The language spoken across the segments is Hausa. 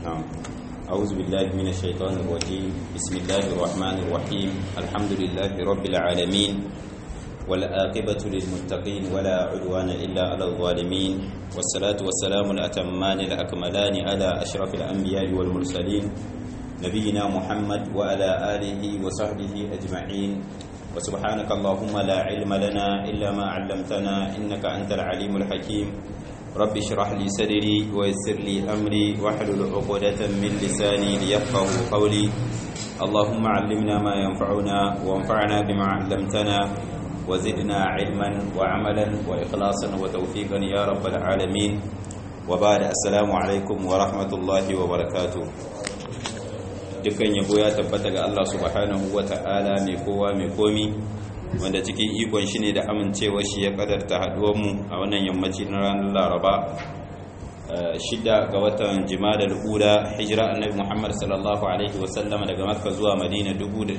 نعم أعوذ بالله من الشيطان الرجيم بسم الله الرحمن الرحيم الحمد لله رب العالمين والآقبة للمتقين ولا عدوان إلا على الظالمين والصلاة والسلام الأتمان الأكملان على أشرف الأنبياء والمرسلين نبينا محمد وعلى آله وصحبه أجمعين وسبحانك اللهم لا علم لنا إلا ما علمتنا إنك أنت العليم الحكيم رب اشرح لي صدري ويسر لي أمري واحلل عقدة من لساني ليفقه قولي اللهم علمنا ما ينفعنا وانفعنا بما علمتنا وزدنا علما وعملا وإخلاصا وتوفيقا يا رب العالمين وبعد السلام عليكم ورحمة الله وبركاته dukkan yabo ya tabbata ga Allah subhanahu wa ta'ala mai kowa mai komi wanda cikin ikon shi ne da amincewa shi ya kadarta haduwanmu a wannan yammaci na ranar laraba shida ga watan jima'a ula hijira annabi muhammad sallallahu alaihi wasallama daga makka zuwa madina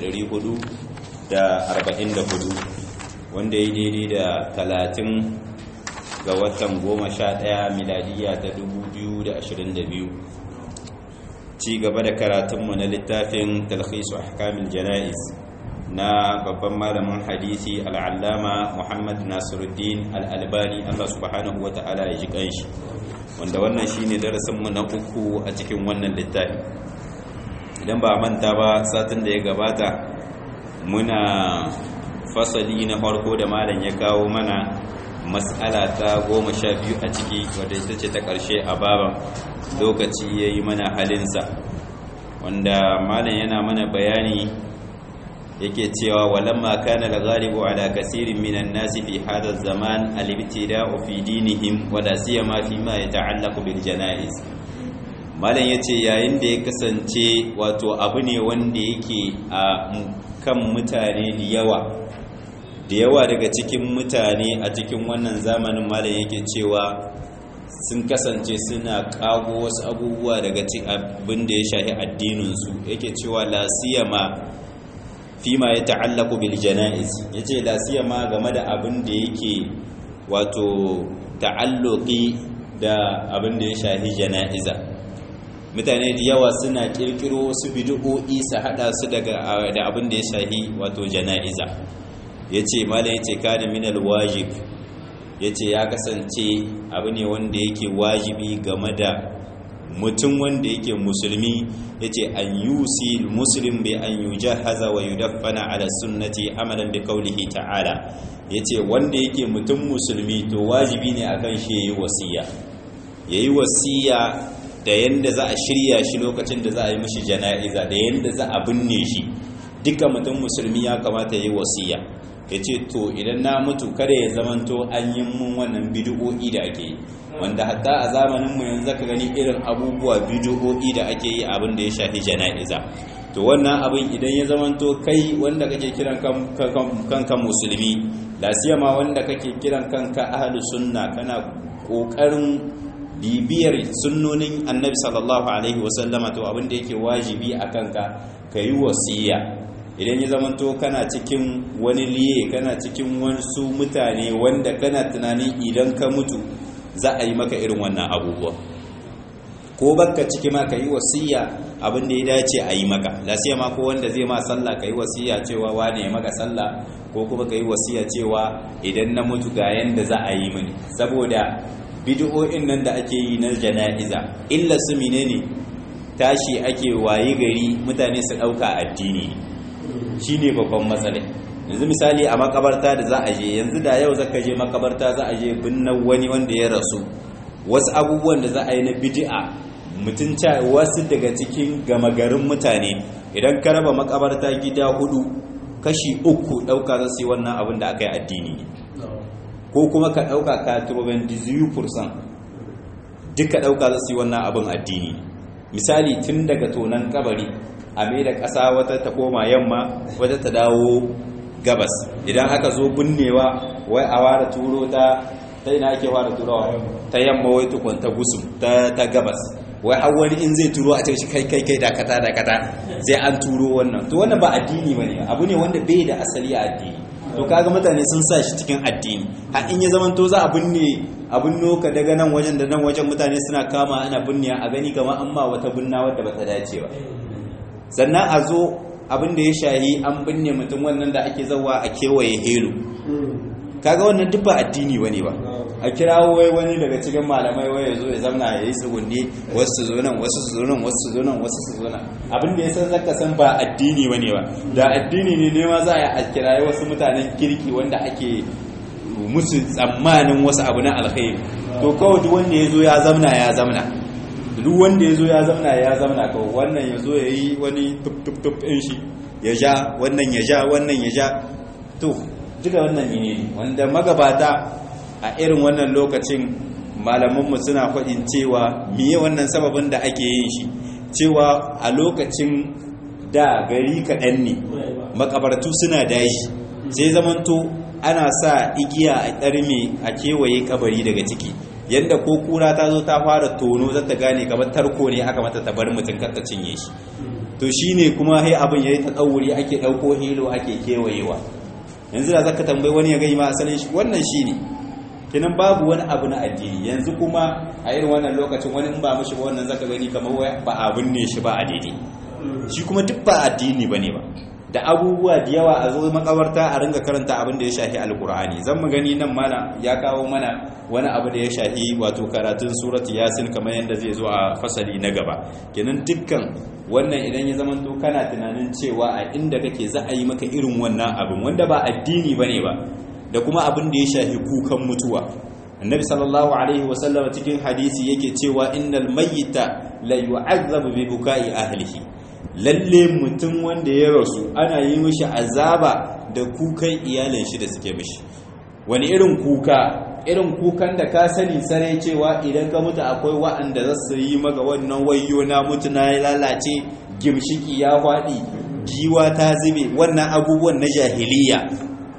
444 wanda ya daidai da talatin ga watan goma sha ɗaya miladiya ta 2022 ci gaba da karatunmu na littafin talhisu ahkamil jana'iz na babban malamin hadisi al'allama muhammad nasiruddin al'albani allah subhanahu wata'ala ya ji kanshi wanda wannan shi ne darasinmu na uku a cikin wannan littafi idan ba manta ba satin da ya gabata muna fasali na farko da malam ya kawo mana matsala ta goma sha biyu a ciki wadda ita ce ta ƙarshe a baban lokaci ya yi mana halinsa wanda malam yana mana bayani yake cewa walamma kana al-ghalibu ala kaseerin minan nasi fi hadha zaman al-ibtida'u fi dinihim wa la siyama fi ma yata'allaqu bil janaiz malam yace yayin da ya kasance wato abu ne wanda yake a kan mutane da yawa da yawa daga cikin mutane a cikin wannan zamanin malam yake cewa sun kasance suna kago wasu abubuwa daga cikin abin da ya shahi addininsu yake cewa la siyama fima ya ta'allaku bil janaiz yace la siyama game da abin da yake wato ta'alluqi da abin da ya shahi janaiza mutane da yawa suna kirkiro wasu bid'o'i su hada su daga da abin da ya shahi wato janaiza yace malai yace kana min al wajib yace ya kasance abu ne wanda yake wajibi game da mutum wanda yake musulmi yace an yusi muslim bi an yujahaza wa yudaffana ala sunnati amalan bi qawlihi ta'ala yace wanda yake mutum musulmi to wajibi ne akan shi yayi wasiya yayi wasiya da yanda za a shirya shi lokacin da za a yi mishi jana'iza da yanda za a binne shi duka mutum musulmi ya kamata yayi wasiya yace to idan na mutu kada ya zamanto an yi mun wannan bid'o'i da ake yi wanda hatta a zamanin mu yanzu ka gani irin abubuwa bidiyo'i da ake yi abin da ya shafi jana'iza to wannan abin idan ya zamanto kai wanda kake kiran kanka musulmi lasiyama wanda kake kiran kanka ahlus sunna kana kokarin bibiyar sunnonin annabi sallallahu alaihi wasallama to abin da yake wajibi a kanka kayi wasiya idan ya zamanto kana cikin wani liye kana cikin wasu mutane wanda kana tunanin idan ka mutu za a yi maka irin wannan abubuwa ko baka ciki ma ka yi wasiya abin da ya dace a yi maka lasiya ma ko wanda zai ma sallah ka yi wasiya cewa wane ya maka sallah ko kuma ka yi wasiya cewa idan na mutu ga yanda za a yi mini saboda bid'o'in nan da ake yi na jana'iza illa su menene tashi ake wayi gari mutane su dauka addini shine babban matsala yanzu misali a makabarta da za a je yanzu da yau zaka je makabarta za a je binnan wani wanda ya rasu wasu abubuwan da za a yi na bid'a mutunca wasu daga cikin gama garin mutane idan ka raba makabarta gida hudu kashi uku dauka za su yi wannan abin da aka yi addini ko kuma ka dauka ka turban 18% duka dauka za su yi wannan abin addini misali tun daga tonan kabari a mai da ƙasa wata ta koma yamma wata ta dawo gabas idan aka zo binnewa wai a ware turo ta ta ina ake ware turawa ta yamma wai tukun ta gusu ta gabas wai har wani in zai turo a cikin kai kai kai dakata dakata sai an turo wannan to wannan ba addini bane abu ne wanda bai da asali a addini to kaga mutane sun sa shi cikin addini har in ya zaman to za a binne abin noka daga nan wajen da nan wajen mutane suna kama ana binne a gani kamar an ma wata binna wadda bata dace ba sannan a zo abin da ya shahi an binne mutum wannan da ake zawa a kewaye helo kaga wannan duk ba addini bane ba a kirawo wai wani daga cikin malamai wai ya zo ya zamna ya yi tsugunni wasu su zo nan wasu su zo nan wasu su zo nan wasu su zo nan abin da ya san zaka san ba addini bane ba da addini ne ne ma za a kirayi wasu mutanen kirki wanda ake musu tsammanin wasu abu na alkhairi to kawai duk wanda ya zo ya zamna ya zamna duk wanda ya zo ya zamna ya zamna kawai wannan ya zo ya yi wani tup tup tup ɗin shi ya ja wannan ya ja wannan ya ja to duka wannan ne wanda magabata a irin wannan lokacin malamanmu suna faɗin cewa miye wannan sababin da ake yin shi cewa a lokacin da gari kaɗan ne makabartu suna dashi sai zamanto ana sa igiya a ɗarme a kewaye kabari daga ciki yadda ko kura ta zo ta fara tono za ta gane kamar tarko ne aka mata ta bar mutum kar ta cinye shi to shine kuma hai abin yayi ta tsauri ake ɗauko hilo ake kewayewa yanzu da zaka tambayi wani ya gani ma asalin shi wannan shine kenan babu wani abu na addini yanzu kuma a irin wannan lokacin wani in ba mushi ba wannan zaka gani kamar ba abin ne shi ba a daidai shi kuma duk ba addini bane ba da abubuwa da yawa a zo makabarta a ringa karanta abin da ya shafi alkur'ani zan mu gani nan mana ya kawo mana wani abu da ya shafi wato karatun surat yasin kamar yadda zai zo a fasali na gaba kenan dukkan wannan idan ya zama to kana tunanin cewa a inda kake za a yi maka irin wannan abin wanda ba addini bane ba da kuma abin da ya shafi kukan mutuwa annabi sallallahu alaihi wasallam cikin hadisi yake cewa innal mayyita la yu'azzabu bi bukai ahlihi lalle mutum wanda ya rasu ana yi mishi azaba da kukan iyalin shi da suke mishi wani irin kuka irin kukan da ka sani sare cewa idan ka mutu akwai wa'anda za su yi maka wannan wayo na mutu na lalace gimshiki ya faɗi giwa ta zube wannan abubuwan na jahiliya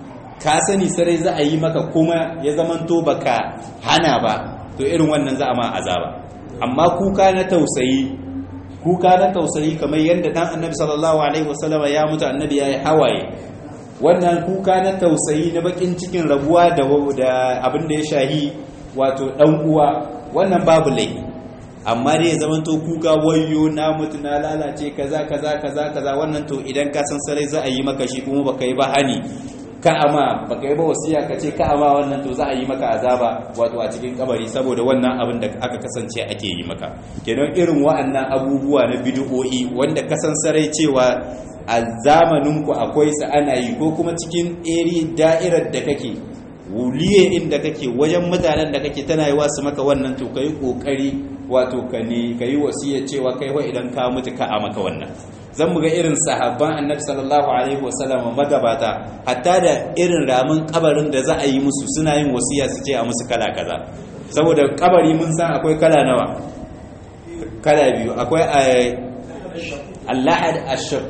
ka sani sarai za a yi maka kuma ya zamanto baka hana ba to irin wannan za a ma azaba amma kuka na tausayi kuka na tausayi kamar yadda dan annabi sallallahu alaihi wasallama ya mutu annabi ya yi hawaye wannan kuka na tausayi na bakin cikin rabuwa da abin da ya shahi wato dan uwa wannan babu laifi amma dai ya zamanto kuka wayo na mutu na lalace kaza kaza kaza kaza wannan to idan ka san sarai za a yi maka shi kuma baka yi ba hani ka ama baka yi ba wasiya ka ce ka ama wannan to za a yi maka azaba wato a cikin kabari saboda wannan abin da aka kasance ake yi maka kenan irin wa'annan abubuwa na bid'o'i wanda kasan sarai cewa a zamanin ku akwai sa ana yi ko kuma cikin eri da'irar da kake wuliye inda kake wajen mutanen da kake tana yi wasu maka wannan to kai kokari wato ka ne kai wasiya cewa kai wa idan ka mutu ka a maka wannan zan muga irin sahabban annabi sallallahu alaihi wasallam magabata hatta da irin ramin kabarin da za a yi musu suna yin wasiya su ce a musu kala kaza saboda kabari mun san akwai kala nawa kala biyu akwai allahad ashab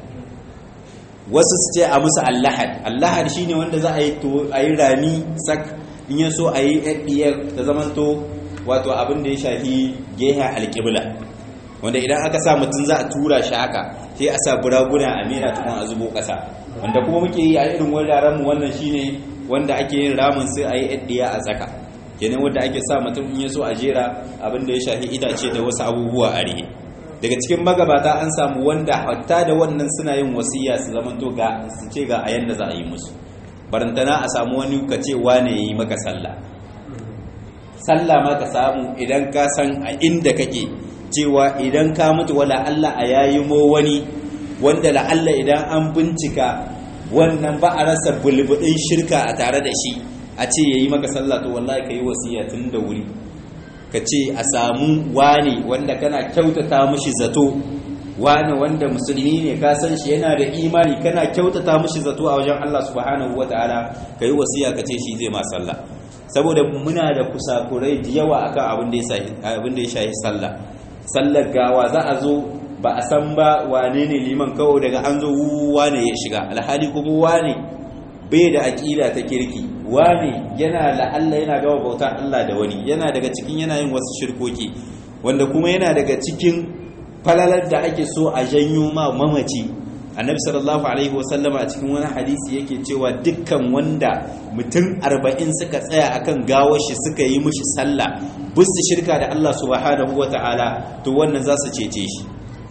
wasu su ce a musu allahad allahad shine wanda za a yi to a yi rami sak in ya so a yi ɗiyar ta zamanto wato abin da ya shafi geha alƙibla wanda idan aka sa mutum za a tura shi haka sai a sa buraguna a mera tukun a zubo ƙasa wanda kuma muke yi a irin wuraren mu wannan shine wanda ake yin ramin sai a yi ɗiya a tsaka kenan wanda ake sa mutum in ya so a jera abin da ya shafi itace da wasu abubuwa a rihe daga cikin magabata an samu wanda hatta da wannan suna yin wasiya su zaman to ga su ce ga a yanda za a yi musu barantana a samu wani ka ce wane yi maka sallah sallah ma ka samu idan ka san a inda kake cewa idan ka mutu wala Allah a yayi mo wani wanda la Allah idan an bincika wannan ba a rasa bulbudin shirka a tare da shi a ce yayi maka sallah to wallahi kai wasiya tun da wuri ka ce a samu wani wanda kana kyautata mishi zato wani wanda musulmi ne ka san shi yana da imani kana kyautata mishi zato a wajen Allah subhanahu wataala kai wasiya ka ce shi zai ma sallah saboda muna da kusakurai da yawa akan abin da ya shahi sallah sallar gawa za a zo ba a san ba wane ne liman kawo daga an zo wane ya shiga alhali kuma wane bai da aƙida ta kirki wane yana la'alla yana gama bauta Allah da wani yana daga cikin yana yin wasu shirkoki wanda kuma yana daga cikin falalar da ake so a janyo ma mamaci annabi sallallahu alaihi wasallama a cikin wani hadisi yake cewa dukkan wanda mutum arba'in suka tsaya akan gawar shi suka yi mishi sallah bisu shirka da Allah subhanahu wata'ala to wannan za su cece shi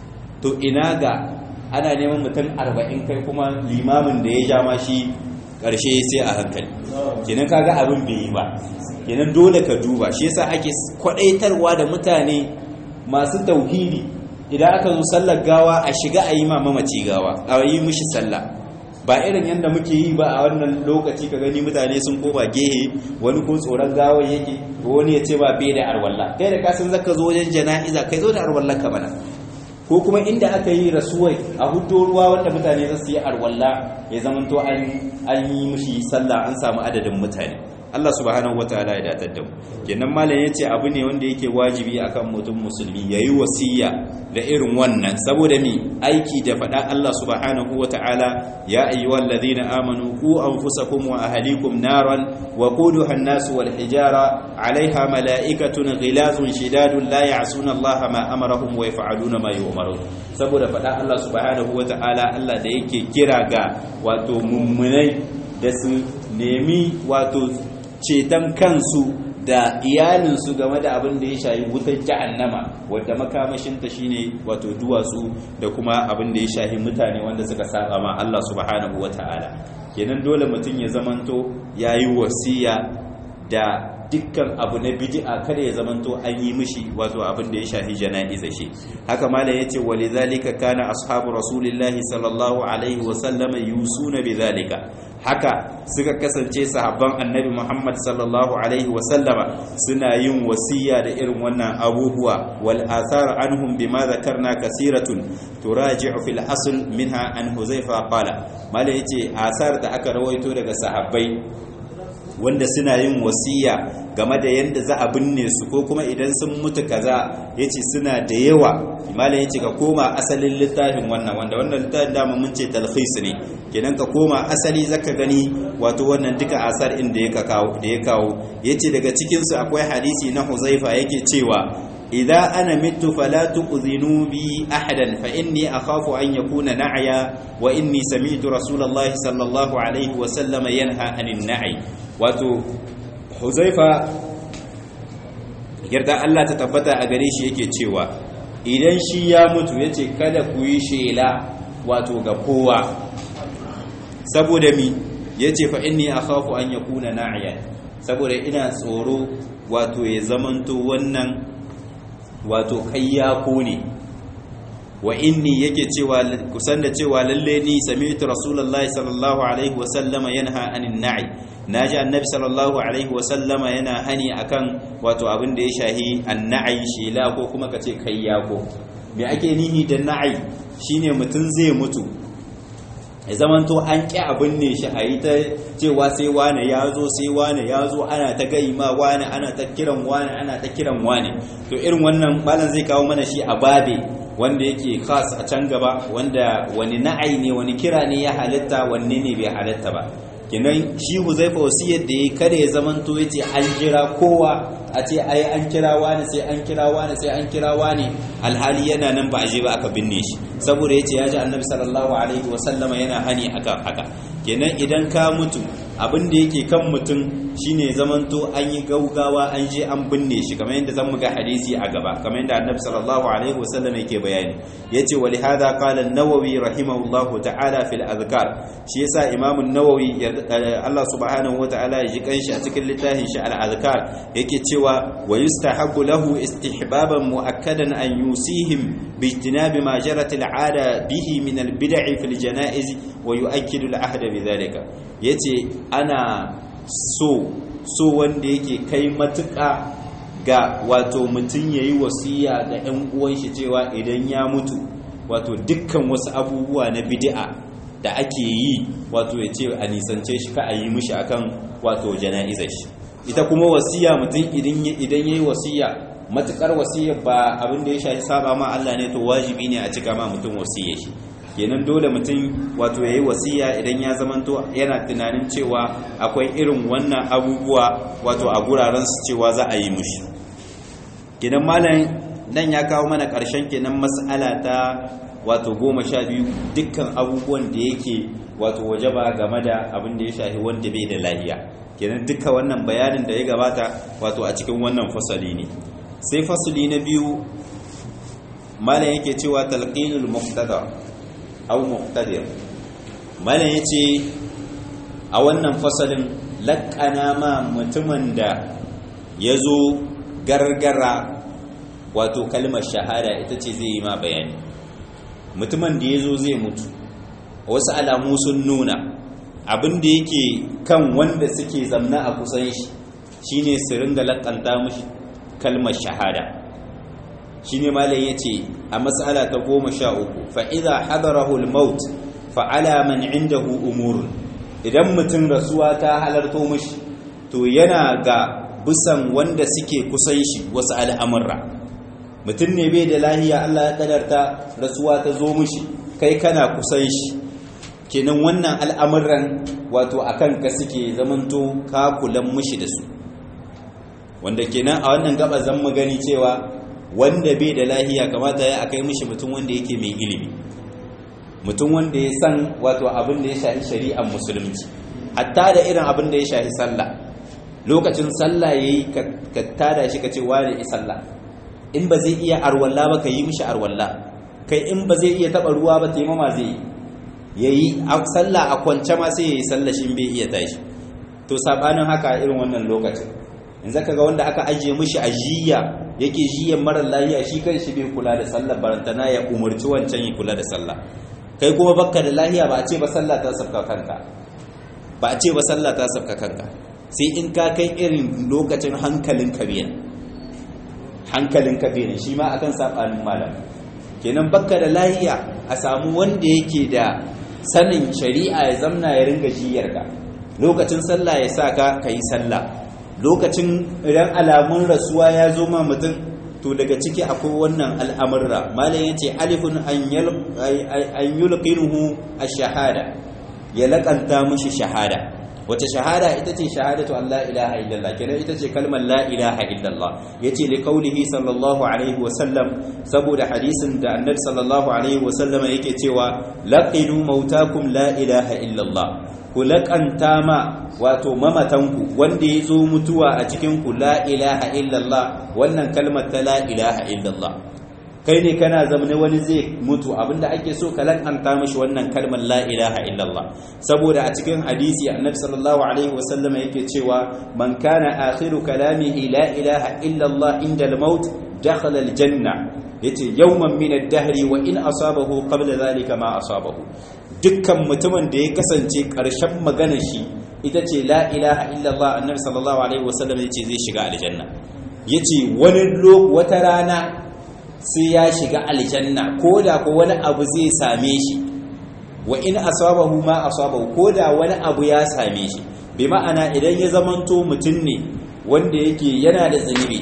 to ina ga ana neman mutum arba'in kai kuma limamin da ya ja ma shi ƙarshe sai a hankali kenan kaga abin bai yi ba kenan dole ka duba shi yasa ake kwadaitarwa da mutane masu tauhidi idan aka zo sallar gawa a shiga a yi ma mamaci gawa a yi mishi sallah ba irin yadda muke yi ba a wannan lokaci ka gani mutane sun koma gehe wani ko tsoron gawa yake ko wani ya ce ba bai da arwalla kai da kasan zaka zo wajen jana'iza kai zo da arwallar ka bana ko kuma inda aka yi rasuwai a hudo ruwa wanda mutane za su yi arwalla ya zamanto an yi mishi sallah an samu adadin mutane Allah subhanahu wataala ya datar da mu kenan malam yace abu ne wanda yake wajibi akan mutum musulmi yayi wasiya da irin wannan saboda mi aiki da fada Allah subhanahu wataala ya ayyuhalladhina amanu qu anfusakum wa ahlikum naran wa quduha an-nas wal hijara 'alayha mala'ikatun ghilazun shidadun la ya'suna Allah ma amarahum wa yaf'aluna ma yu'marun saboda fada Allah subhanahu wataala Allah da yake kira ga wato mummunai da su nemi wato ceton kansu da iyalinsu game da abin da ya shayi wutar jahannama wadda makamashinta shine wato duwatsu da kuma abin da ya shahi mutane wanda suka saba ma Allah subhanahu wata'ala kenan dole mutum ya zamanto yayi wasiya da dukkan abu na bid'a kada ya zamanto an yi mishi wato abin da ya shafi jana'iza shi haka mala yace walidhalika kana ashabu rasulillahi sallallahu alaihi wa sallam yusuna bidhalika haka suka kasance sahabban annabi Muhammad sallallahu alaihi wa sallama suna yin wasiya da irin wannan abubuwa wal athar anhum bima dhakarna kasiratun turaji'u fil asl minha an huzaifa qala mala yace asar da aka rawaito daga sahabbai wanda suna yin wasiya game da yadda za a binne su ko kuma idan sun mutu kaza yace suna da yawa malam yace ka koma asalin littafin wannan wanda wannan littafin da mun ce talkhis ne kenan ka koma asali zaka gani wato wannan duka asar inda ya kawo da ya kawo yace daga cikin su akwai hadisi na Huzaifa yake cewa idza ana mittu fala tuqzinu bi ahadan fa inni akhafu an yakuna na'ya wa inni sami'tu rasulullahi sallallahu alaihi wa sallama yanha anin na'i wato huzaifa yarda Allah ta tabbata a gare shi yake cewa idan shi ya mutu yace kada ku yi shela wato ga kowa saboda mi yace fa inni akhafu an yakuna na'iyan saboda ina tsoro wato ya zamanto wannan wato kayyako ne wa inni yake cewa kusan da cewa lalle ni sami'tu rasulullahi sallallahu alaihi wasallama yanha anin na'i naji annabi sallallahu alaihi wasallama yana hani akan wato abin da ya shahi anna'i shela ko kuma kace kayyako me ake nihi da na'i shine mutun zai mutu ya zamanto an ƙi abin ne shi a yi ta cewa sai wane ya zo sai wane ya zo ana ta gai ma wane ana ta kiran wane ana ta kiran wane to irin wannan malam zai kawo mana shi a babe wanda yake khas a can gaba wanda wani na'ai ne wani kira ne ya halitta wanne ne bai halitta ba kenan shi huzaifa wasiyar da ya kare ya zamanto ya ce an jira kowa a ce ai an kira wani sai an kira wani sai an kira wani alhali yana nan ba a je ba aka binne shi saboda ya ce ya ji annabi sallallahu alaihi wasallama yana hani akan haka kenan idan ka mutu abin da yake kan mutum shine zamanto an yi gaugawa an je an binne shi kamar yadda zan muga hadisi a gaba kamar yadda annabi sallallahu alaihi wasallam yake bayani yace wa li hadha qala an-nawawi rahimahullahu ta'ala fil azkar shi yasa imam an-nawawi Allah subhanahu wata'ala ya ji kanshi a cikin littafin shi al-azkar yake cewa wa yustahabbu lahu istihbaban muakkadan an yusihim bi ijtinabi ma jarat al-'ada bihi min al-bid'i fil janaiz wa yu'akkidu al-ahd bi dhalika yace ana so so wanda yake kai matuƙa ga wato mutum ya yi wasiya ga 'yan uwan shi cewa idan ya mutu wato dukkan wasu abubuwa na bid'a da ake yi wato ya ce a nisance shi ka a yi mishi akan wato jana'izar shi ita kuma wasiya mutum idan ya yi wasiya matukar wasiya ba abin da ya shafi saba ma Allah ne to wajibi ne a cika ma mutum wasiya shi kenan dole mutum wato yayi wasiya idan ya zamanto yana tunanin cewa akwai irin wannan abubuwa wato a guraren su cewa za a yi mushi kenan malam nan ya kawo mana ƙarshen kenan mas'ala ta wato goma sha biyu dukkan abubuwan da yake wato wajaba game da abin da ya shafi wanda bai da lahiya kenan duka wannan bayanin da ya gabata wato a cikin wannan fasali ne sai fasali na biyu malam yake cewa talqinul muqtada aw muqtadir malam yace a wannan fasalin laƙana ma mutumin da yazo gargara wato kalmar shahada ita ce zai yi ma bayani mutumin da yazo zai mutu wasu alamu sun nuna abin da yake kan wanda suke zamna a kusan shi shine su ringa laƙanta mushi kalmar shahada shine malai yace a mas'ala ta goma sha uku fa idza hadarahu al-maut fa ala man indahu umurun idan mutum rasuwa ta halarto mishi to yana ga bisan wanda suke kusan shi wasu al'amurra mutum ne bai da lahiya Allah ya kadarta rasuwa ta zo mishi kai kana kusan shi kenan wannan al'amuran wato akan ka suke zamanto ka kulan mishi da su wanda kenan a wannan gaba zan mu gani cewa wanda bai da lahiya kamata ya akai mishi mutum wanda yake mai ilimi mutum wanda ya san wato abin da ya shafi shari'ar musulunci hatta da irin abin da ya shafi sallah lokacin sallah yayi ka tada shi ka ce wani yi sallah in ba zai iya arwalla ba ka yi mishi arwalla kai in ba zai iya taba ruwa ba taimama zai yayi sallah a kwance ma sai yayi sallah shi bai iya tashi to sabanin haka irin wannan lokacin in zaka ga wanda aka ajiye mishi ajiya yake jiyan mara lafiya shi kan shi bai kula da sallar barantana ya umarci wancan ya kula da sallah kai kuma bakka da lafiya ba a ce ba sallah ta sabka kanka ba a ce ba sallah ta sabka kanka sai in ka kai irin lokacin hankalin kabiyan hankalin kabiyan shi ma akan sabanin malam kenan bakka da lafiya a samu wanda yake da sanin shari'a ya zamna ya ringa jiyarka lokacin sallah ya sa ka yi sallah lokacin idan alamun rasuwa ya zo ma mutum to daga ciki akwai wannan al'amurra malam ya ce alifin an yulqinuhu ash-shahada ya laƙanta mushi shahada wace shahada ita ce shahadatu an la ilaha illallah kenan ita ce kalmar la ilaha illallah yace li qaulihi sallallahu alaihi wa sallam saboda hadisin da annabi sallallahu alaihi wa sallam yake cewa laqinu mautakum la ilaha illallah ku laƙanta ma wato mamatanku wanda ya zo mutuwa a cikinku la ilaha illallah wannan kalmar ta la ilaha illallah kai ne kana zamane wani zai mutu abinda ake so ka laƙanta mashi wannan kalmar la ilaha illallah saboda a cikin hadisi annabi sallallahu alaihi wasallam yake cewa man kana akhiru kalamihi la ilaha illallah inda al-maut dakhala al-janna yace yawman min ad-dahri wa in asabahu qabla dhalika ma asabahu dukkan mutumin da ya kasance ƙarshen maganar shi ita ce la ilaha illallah annabi sallallahu alaihi wasallam yace zai shiga aljanna yace wani wata rana sai ya shiga aljanna koda ko wani abu zai same shi wa in asabahu ma asabahu koda wani abu ya same shi bi ma'ana idan ya zamanto mutum ne wanda yake yana da zunubi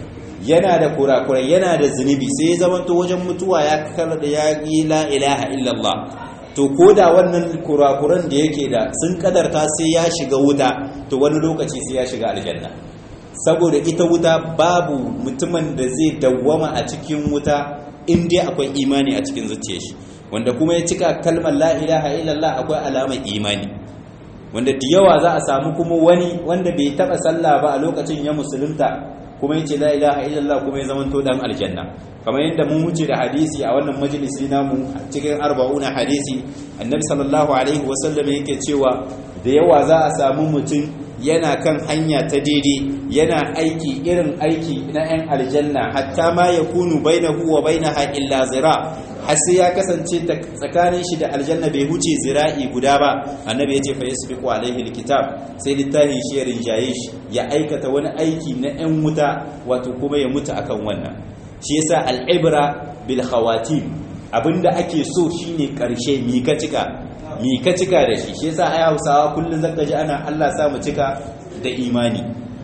yana da kurakurai yana da zunubi sai ya zamanto wajen mutuwa ya kar da ya yi la ilaha illallah to ko da wannan kurakuran da yake da sun kadarta sai ya shiga wuta to wani lokaci sai ya shiga aljanna saboda ita wuta babu mutumin da zai dawwama a cikin wuta in dai akwai imani a cikin zuciyar shi wanda kuma ya cika kalmar la ilaha illallah akwai alamar imani wanda da yawa za a samu kuma wani wanda bai taba sallah ba a lokacin ya musulunta kuma yace la ilaha illallah kuma ya zamanto dan aljanna kamar yadda mun wuce da hadisi a wannan majalisi namu cikin arba'una hadisi annabi sallallahu alaihi wasallam yake cewa da yawa za a samu mutum yana kan hanya ta daidai yana aiki irin aiki na 'yan aljanna hatta ma ya kunu bainahu wa bainaha illa zira har sai ya kasance tsakanin shi da aljanna bai huce zira'i guda ba annabi ya ce fa yasbiqu alaihi alkitab sai littafin shi ya rinjaye shi ya aikata wani aiki na 'yan wuta wato kuma ya mutu akan wannan shi yasa al'ibra bil khawatim abinda ake so shine karshe mi ka cika mi ka cika da shi shi yasa ai Hausawa kullun zaka ji ana Allah sa mu cika da imani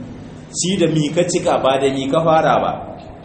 shi da mi ka cika ba da mi ka fara ba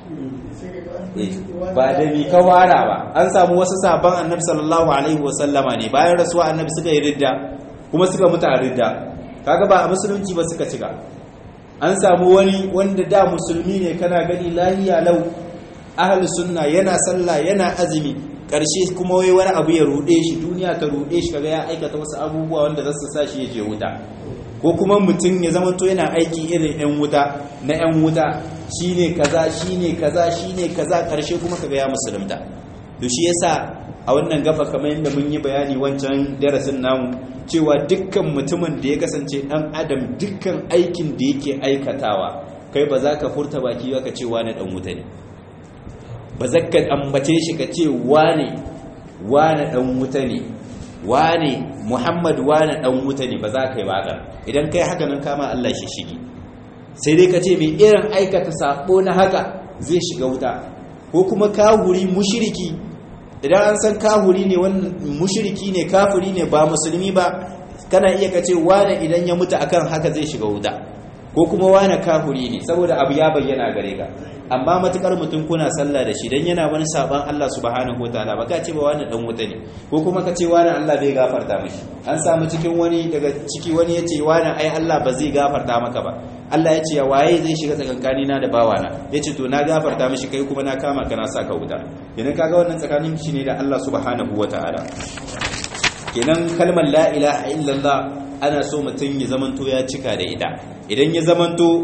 ba da mi ka fara ba an samu wasu sabon annabi sallallahu alaihi wasallama ne bayan rasuwa annabi suka yi ridda kuma suka mutu a ridda kaga ba a musulunci ba suka cika an samu wani wanda da musulmi ne kana gani lahiya lau ahli sunna yana sallah yana azumi ƙarshe kuma wai wani abu ya ruɗe shi duniya ta ruɗe shi kaga ya aikata wasu abubuwa wanda za su sa shi ya je wuta ko kuma mutum ya zama to yana aiki irin 'yan wuta na 'yan wuta shine kaza shine kaza shine kaza ƙarshe kuma kaga ya musulunta to shi yasa a wannan gaba kamar yadda mun yi bayani wancan darasin namu cewa dukkan mutumin da ya kasance dan adam dukkan aikin da yake aikatawa kai ba za ka furta baki ba ka ce wani dan wuta ne ba za ka ambace shi ka ce wane wane dan wuta ne wane muhammad wane dan wuta ne ba za ka yi ba idan kai haka nan kama Allah shi shigi sai dai ka ce mai irin aikata sabo na haka zai shiga wuta ko kuma kahuri mushiriki idan an san kahuri ne wannan mushiriki ne kafiri ne ba musulmi ba kana iya ka ce wane idan ya mutu akan haka zai shiga wuta ko kuma wane kahuri ne saboda abu ya bayyana gare ka amma matukar mutum kuna sallah da shi dan yana wani saban Allah subhanahu wataala ba ka ce ba wani dan wuta ne ko kuma ka ce wani Allah bai gafarta mishi an samu cikin wani daga ciki wani yace wani ai Allah ba zai gafarta maka ba Allah ya ce ya waye zai shiga tsakankani na da bawana yace to na gafarta mishi kai kuma na kama kana sa ka wuta kenan kaga wannan tsakanin shi ne da Allah subhanahu wataala kenan kalmar la ilaha illallah ana so mutum ya zamanto ya cika da ita idan ya zamanto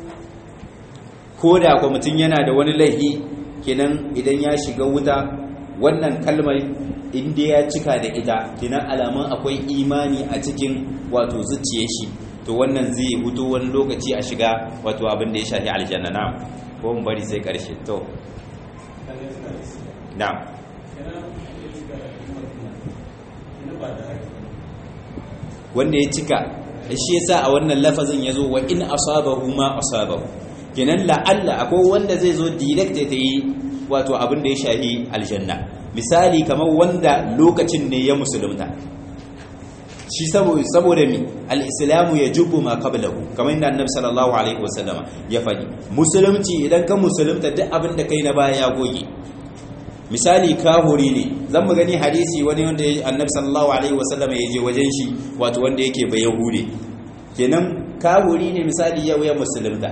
ko da kwa mutum yana da wani laihi kenan idan ya shiga wuta wannan kalmar inda ya cika da ita kenan alamun akwai imani a cikin wato zuciyar shi to wannan zai hutu wani lokaci a shiga wato abin da ya shafi aljanna na ko mun bari sai karshe to na wanda ya cika shi yasa a wannan lafazin yazo wa in asabahu ma asabahu kenan la'alla akwai wanda zai zo direct ta yi wato abin da ya shahi aljanna misali kamar wanda lokacin ne ya musulunta shi saboda mi al'islamu ya jubu ma qablahu kamar yadda annabi sallallahu alaihi wasallama ya faɗi musulunci idan ka musulunta duk abin da kai na baya ya goge misali kahuri ne zan mu gani hadisi wani wanda annabi sallallahu alaihi wasallama ya je wajen shi wato wanda yake bai yahude kenan kahuri ne misali yau ya musulunta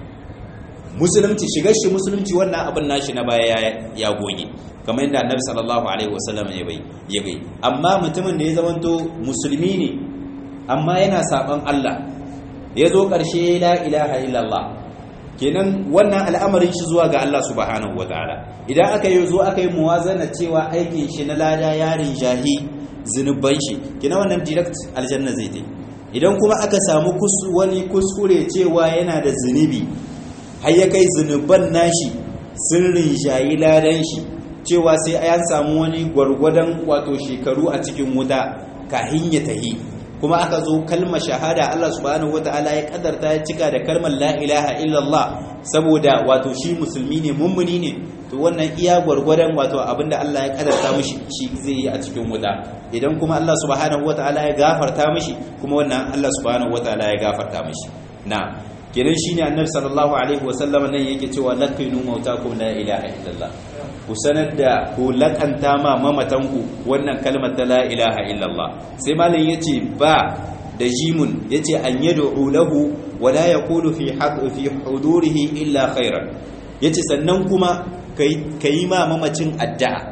musulunci shigar shi musulunci wannan abin nashi na baya ya goge kamar yadda annabi sallallahu alaihi wasallam ya bai ya gai amma mutumin da ya zamanto musulmi ne amma yana saban Allah ya zo karshe la ilaha illallah kenan wannan al'amarin shi zuwa ga Allah subhanahu wataala idan aka yi zo aka yi muwazana cewa aikin shi na lada yarin jahi zinuban shi kenan wannan direct aljanna zai ta idan kuma aka samu wani kuskure cewa yana da zunubi har ya kai zunuban nashi sun rinjayi ladan shi cewa sai an samu wani gwargwadon wato shekaru a cikin wuta kahin ya tahi kuma aka zo kalmar shahada Allah subhanahu wataala ya kadarta ya cika da kalmar la ilaha illallah saboda wato shi musulmi ne mummuni ne to wannan iya gwargwadon wato abinda Allah ya kadarta mishi shi zai yi a cikin wuta idan kuma Allah subhanahu wataala ya gafarta mishi kuma wannan Allah subhanahu wataala ya gafarta mishi na kenan shine annabi sallallahu alaihi wasallam nan yake cewa laqinu mautakum la ilaha illallah ku sanar da ku lakanta ma mamatanku wannan kalmar ta la ilaha illallah sai malam yace ba da jimun yace an yad'u lahu wa la yaqulu fi haqq fi hudurihi illa khairan yace sannan kuma kai ma mamacin addu'a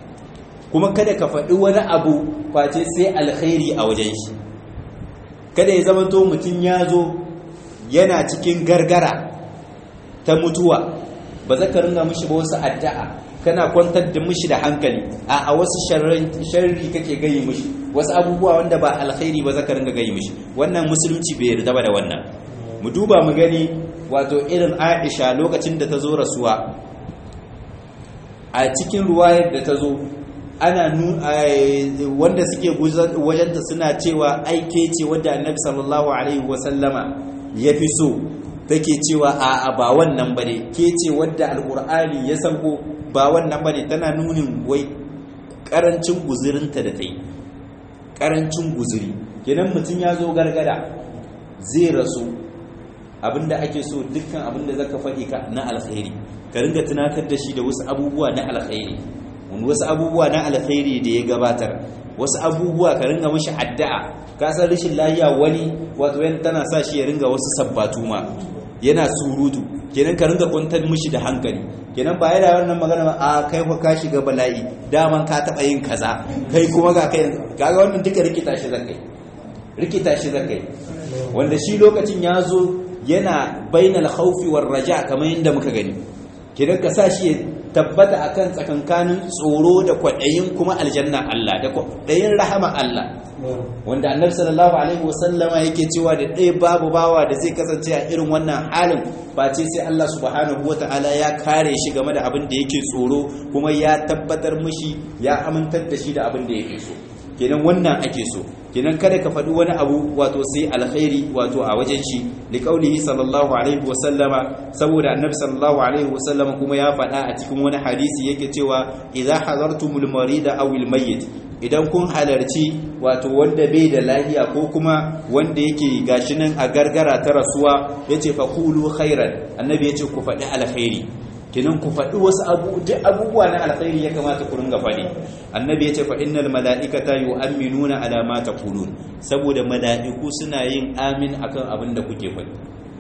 kuma kada ka faɗi wani abu face sai alkhairi a wajen shi kada ya zama to mutum ya zo yana cikin gargara ta mutuwa ba za ka ringa mishi ba wasu addu'a kana kwantar da mishi da hankali a a wasu sharri kake gayi mishi wasu abubuwa wanda ba alkhairi ba za ka ringa gayi mishi wannan musulunci bai yarda ba da wannan mu duba mu gani wato irin Aisha lokacin da ta zo rasuwa a cikin ruwayar da ta zo ana wanda suke wajenta suna cewa aike ce wadda annabi sallallahu alaihi wasallama ya fi so take cewa a ba wannan ba ne ke ce wadda alkur'ani ya sauko ba wannan ba ne tana nunin wai karancin guzurinta da ta yi karancin guzuri kenan mutum ya zo gargada zai rasu abinda ake so dukkan abinda zaka faɗi ka na alkhairi ka ringa tunatar da shi da wasu abubuwa na alkhairi wasu abubuwa na alkhairi da ya gabatar wasu abubuwa ka ringa mashi addu'a ka san rashin lafiya wani wato yana tana sa shi ya ringa wasu sabbatu ma yana surutu kenan ka ringa kwantar mishi da hankali kenan ba yana wannan magana ba a kai fa ka shiga bala'i daman ka taba yin kaza kai kuma ga kai kaga wannan duka rikita shi zakai rikita shi zakai wanda shi lokacin ya zo yana bainal khawfi war raja kamar yadda muka gani kenan ka sa shi tabbata akan tsakankanin tsoro da kwaɗayin kuma aljanna Allah da kwaɗayin rahama Allah wanda annabi sallallahu alaihi wasallama yake cewa da ɗaya babu bawa da zai kasance a irin wannan halin ba ce sai Allah subhanahu wata'ala ya kare shi game da abin da yake tsoro kuma ya tabbatar mishi ya amintar da shi da abin da yake so kenan wannan ake so kenan kada ka faɗi wani abu wato sai alkhairi wato a wajen shi liqaulihi sallallahu alaihi wa sallama saboda annabi sallallahu alaihi wa sallama kuma ya faɗa a cikin wani hadisi yake cewa idza hadartumul marida aw al mayyit idan kun halarci wato wanda bai da lafiya ko kuma wanda yake gashi nan a gargara ta rasuwa yace fa qulu khairan annabi yace ku faɗi alkhairi kinan ku faɗi wasu abubuwa na alkhairi ya kamata ku ringa faɗi annabi ya ce fa innal mala'ikata yu'minuna ala ma taqulun saboda mala'iku suna yin amin akan abin da kuke faɗi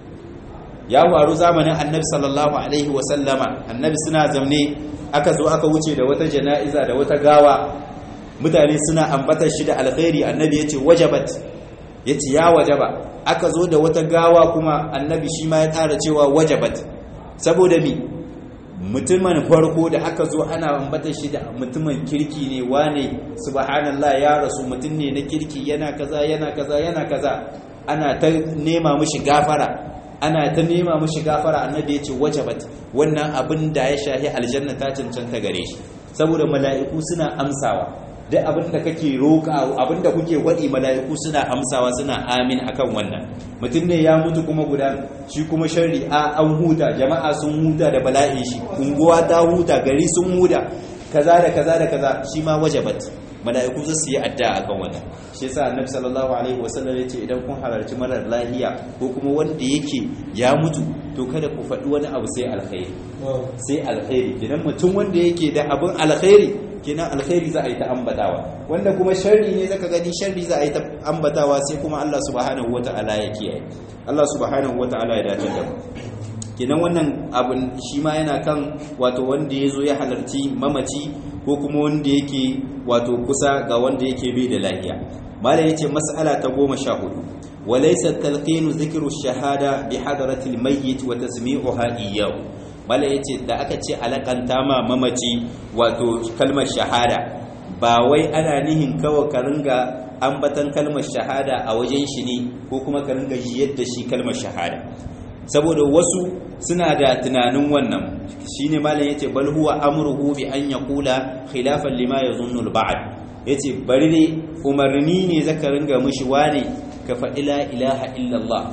ya faru zamanin annabi sallallahu alaihi wa sallama annabi suna zaune aka zo aka wuce da wata jana'iza da wata gawa mutane suna ambatar shi da alkhairi annabi ya ce wajabat ya ce ya wajaba aka zo da wata gawa kuma annabi shi ma ya ƙara cewa wajabat saboda mi mutumin farko da aka zo ana ambata shi da mutumin kirki ne wane subhanallah ya rasu mutum ne na kirki yana kaza yana kaza yana kaza ana ta nema mishi gafara ana ta nema mishi gafara annabi ya ce wajabat wannan abin da ya shahi aljanna ta cancanta gare shi saboda mala'iku suna amsawa duk abin da kake roƙa abin da kuke waɗi mala'iku suna amsawa suna amin akan wannan mutum ne ya mutu kuma guda shi kuma sharri a an huta jama'a sun huta da bala'in shi unguwa ta huta gari sun huta kaza da kaza da kaza shi ma wajabat mala'iku za su yi adda akan wannan shi yasa annabi sallallahu alaihi wasallam ya ce idan kun halarci marar lahiya ko kuma wanda yake ya mutu to kada ku faɗi wani abu sai alkhairi sai alkhairi idan mutum wanda yake da abin alkhairi kenan alkhairi za a yi ta ambatawa wanda kuma sharri ne zaka gani sharri za a yi ta ambatawa sai kuma Allah subhanahu wata'ala ya kiyaye Allah subhanahu wata'ala ya dace da kenan wannan abin shi ma yana kan wato wanda ya zo ya halarci mamaci ko kuma wanda yake wato kusa ga wanda yake bai da lafiya malam yace mas'ala ta goma sha hudu walaysa talqinu dhikru shahada bi hadrati al-mayyit wa tasmi'uha iyyahu mala ya ce da aka ce alakanta ma mamaci wato kalmar shahada ba wai ana nihin kawai ka ringa ambatan kalmar shahada a wajen shi ne ko kuma ka ringa jiyar da shi kalmar shahada saboda wasu suna da tunanin wannan shine malam yace bal huwa amruhu bi an yaqula khilafan lima yazunnu al-ba'd yace bari ne umarni ne zaka ringa mishi wane ka faɗi la ilaha illallah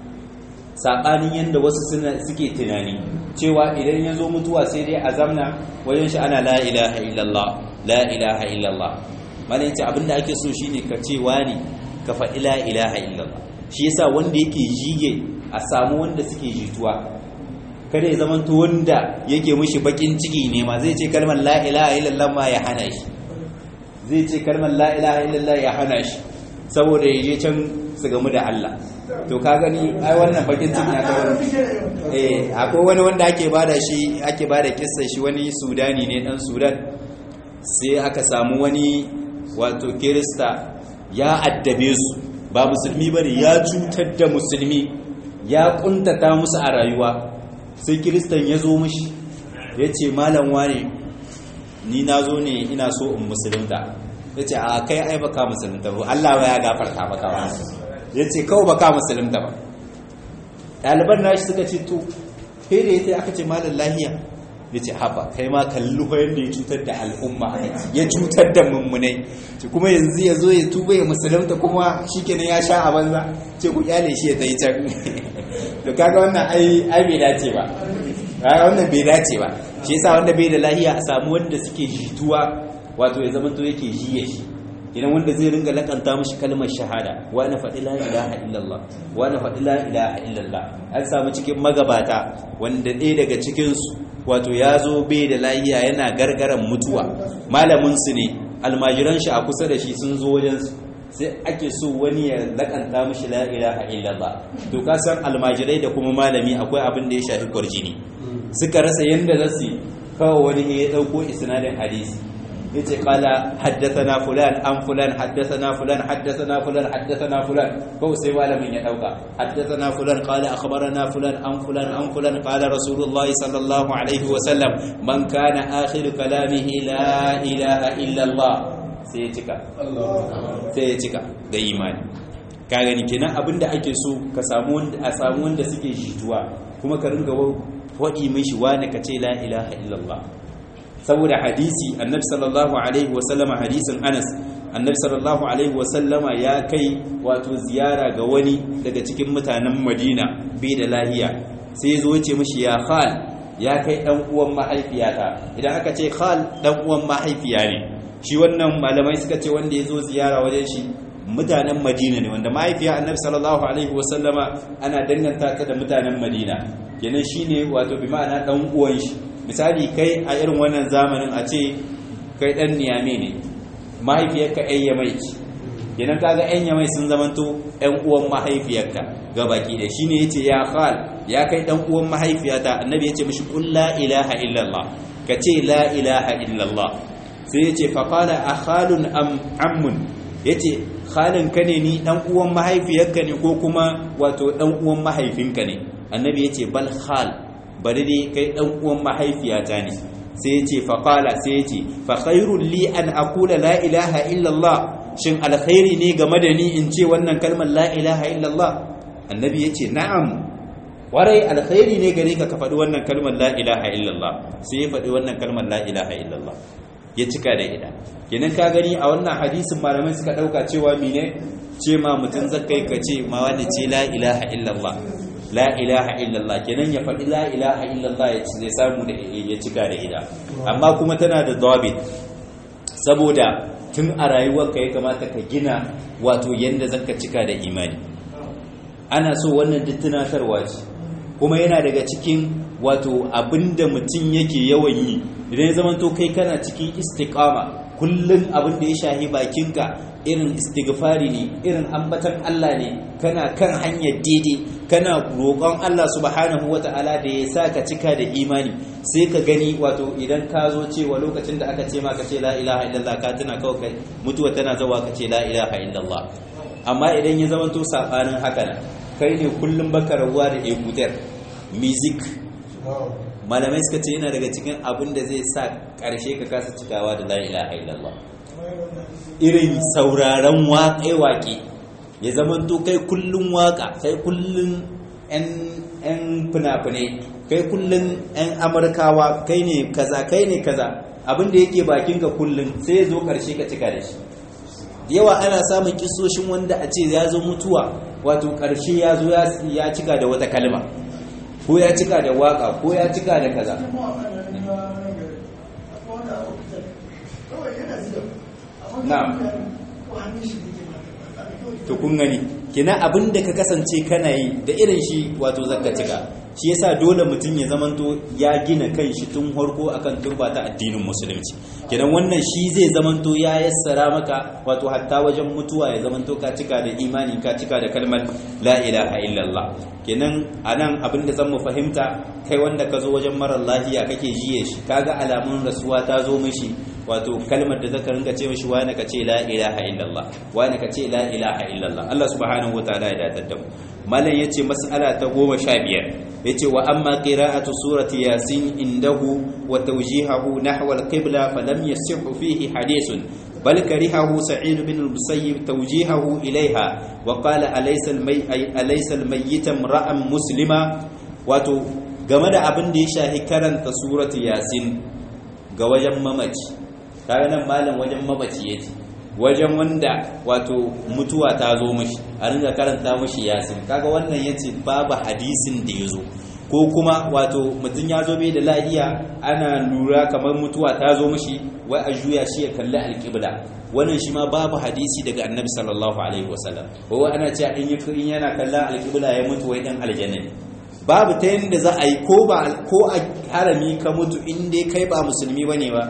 saɓanin yadda wasu suke tunani cewa idan ya zo mutuwa sai dai a zamna wajen shi ana la ilaha illallah la ilaha illallah malin ce abinda ake so shine ka cewa ne ka faɗi la ilaha illallah shi yasa wanda yake jige a samu wanda suke jituwa kada ya zamanto wanda yake mishi bakin ciki ne ma zai ce kalmar la ilaha illallah ma ya hana shi zai ce kalmar la ilaha illallah ya hana shi saboda ya je can su gamu da Allah to ka gani ai wannan bakin ciki na ta wani eh akwai wani wanda ake bada shi ake bada kissa shi wani sudani ne dan sudan sai aka samu wani wato kirista ya addabe su ba musulmi bane ya cutar da musulmi ya kuntata musu a rayuwa sai kiristan ya zo mishi ya ce malam wane ni na zo ne ina so in musulunta ya ce a kai ai baka musulunta ba Allah ya gafarta baka ba ya ce kawai baka musulunta ba ɗaliban nashi suka ce to kai da ya sai aka ce malam lahiya ya ce haba kai ma kalli yadda ya cutar da al'umma ya cutar da mummunai ce kuma yanzu ya zo ya tuba ya musulunta kuma shikenan ya sha a banza ce ku kyale shi ya tayi can to kaga wannan ai ai bai dace ba wannan bai dace ba shi yasa wanda bai da lahiya a samu wanda suke jituwa wato ya zama to yake jiye shi idan wanda zai ringa lakanta mishi kalmar shahada wa na faɗi la ilaha illallah wa na faɗi la ilaha illallah an samu cikin magabata wanda ɗaya daga cikinsu wato ya zo bai da lahiya yana gargaran mutuwa malamin su ne almajiran shi a kusa da shi sun zo wajen su sai ake so wani ya lakanta mishi la ilaha illallah to ka san almajirai da kuma malami akwai abin da ya shafi kwarjini suka rasa yanda za su kawo wani ya dauko isnadin hadisi yace qala haddathana fulan an fulan haddathana fulan haddathana fulan haddathana fulan ko sai malamin ya dauka haddathana fulan qala akhbarana fulan an fulan an fulan qala rasulullahi sallallahu alaihi wa sallam man kana akhiru kalamihi la ilaha illa allah sai ya cika sai ya cika da imani ka gani kenan abinda ake so ka samu wanda a samu wanda suke jituwa kuma ka ringa wadi mishi wani ka ce la ilaha illallah saboda hadisi annabi sallallahu alaihi wasallama hadisin anas annabi sallallahu alaihi wasallama ya kai wato ziyara ga wani daga cikin mutanen madina bai da lahiya sai ya zo ce mishi ya khal ya kai dan uwan mahaifiyata idan aka ce khal dan uwan mahaifiya ne shi wannan malamai suka ce wanda ya zo ziyara wajen shi mutanen madina ne wanda mahaifiya annabi sallallahu alaihi wasallama ana danganta ta da mutanen madina kenan shine wato bi ma'ana dan uwan shi misali kai a irin wannan zamanin a ce kai dan niyame ne mahaifiyarka yan yamai ce kenan kaga yan yamai sun zamanto yan uwan mahaifiyarka ga baki da shine yace ya khal ya kai dan uwan mahaifiyata annabi yace mishi qul la ilaha illallah ka ce la ilaha illallah sai yace fa qala akhalun am ammun yace khalin ka ne ni dan uwan mahaifiyarka ne ko kuma wato dan uwan mahaifinka ne annabi yace bal khal bari dai kai dan uwan mahaifiyata ne sai yace fa qala sai yace fa khairul li an aqula la ilaha illa Allah shin alkhairi ne game da ni in ce wannan kalmar la ilaha illa Allah annabi yace na'am warai alkhairi ne gare ka ka faɗi wannan kalmar la ilaha illa Allah sai ya faɗi wannan kalmar la ilaha illa Allah ya cika da ida kenan ka gani a wannan hadisin malamai suka dauka cewa mine ce ma mutum zakai ka ce ma wanda ce la ilaha illa Allah la ilaha illallah kenan ya faɗi la ilaha illallah ya ci zai samu da ya cika da ida amma kuma tana da dabit saboda tun a rayuwarka ya kamata ka gina wato yanda zaka cika da imani ana so wannan duk tunatarwa ce kuma yana daga cikin wato abinda mutum yake yawan yi idan ya zama to kai kana cikin istiqama kullum abin da ya shahi bakinka irin istighfari ne irin ambatan Allah ne kana kan hanyar daidai kana roƙon Allah subhanahu wata'ala da ya sa ka cika da imani sai ka gani wato idan ka zo cewa lokacin da aka ce ma ka ce la ilaha illallah ka tuna kawai kai mutuwa tana zawa ka ce la ilaha illallah amma idan ya zama to sabanin haka nan kai ne kullum baka rabuwa da ekutar music malamai suka ce yana daga cikin abin da zai sa ƙarshe ka kasa cikawa da la ilaha illallah irin sauraron waƙe-waƙe ya zama to kai kullum waƙa kai kullum 'yan fina-finai kai kullum 'yan amurkawa kai ne kaza kai ne kaza abin da yake bakinka kullum sai ya zo ƙarshe ka cika da shi yawa ana samun kisoshin wanda a ce ya zo mutuwa wato ƙarshe ya zo ya cika da wata kalma ko ya cika da waka ko ya cika da kaza na'am to kun gani kina abin da ka kasance kana yi da irin shi wato zakka cika shi yasa dole mutum ya zamanto ya gina kan shi tun harko akan turba ta addinin musulunci kenan wannan shi zai zamanto ya yassara maka wato hatta wajen mutuwa ya zamanto ka cika da imani ka cika da kalmar la ilaha illallah kenan anan abin da zan mu fahimta kai wanda ka zo wajen marar lafiya kake jiye shi kaga alamun rasuwa ta zo mishi wato kalmar da zaka ringa ce mishi wani ka ce la ilaha illallah wani ka ce la ilaha illallah Allah subhanahu wataala ya dadar da mu malam yace mas'ala ta 15 yace wa amma qira'atu surati yasin indahu wa tawjihahu nahwa al-qibla falam yasihhu fihi hadithun بل كرهه سعيد بن المسيب توجيهه إليها وقال أليس المي أليس الميت امرأ مسلما wato game da abin da ya shahi karanta suratu yasin ga wajen mamaci kaga nan malam wajen mamaci yake wajen wanda wato mutuwa ta zo mishi a ringa karanta mishi yasin kaga wannan yace babu hadisin da yazo ko kuma wato mutum ya zo bai da lahiya ana lura kamar mutuwa ta zo mishi wai a juya shi ya kalli alƙibla wannan shi ma babu hadisi daga annabi sallallahu alaihi wasallam ko ana cewa in in yana kallon alƙibla ya mutu wai dan aljanna ne babu ta yanda za a yi ko ba ko a harami ka mutu in dai kai ba musulmi bane ba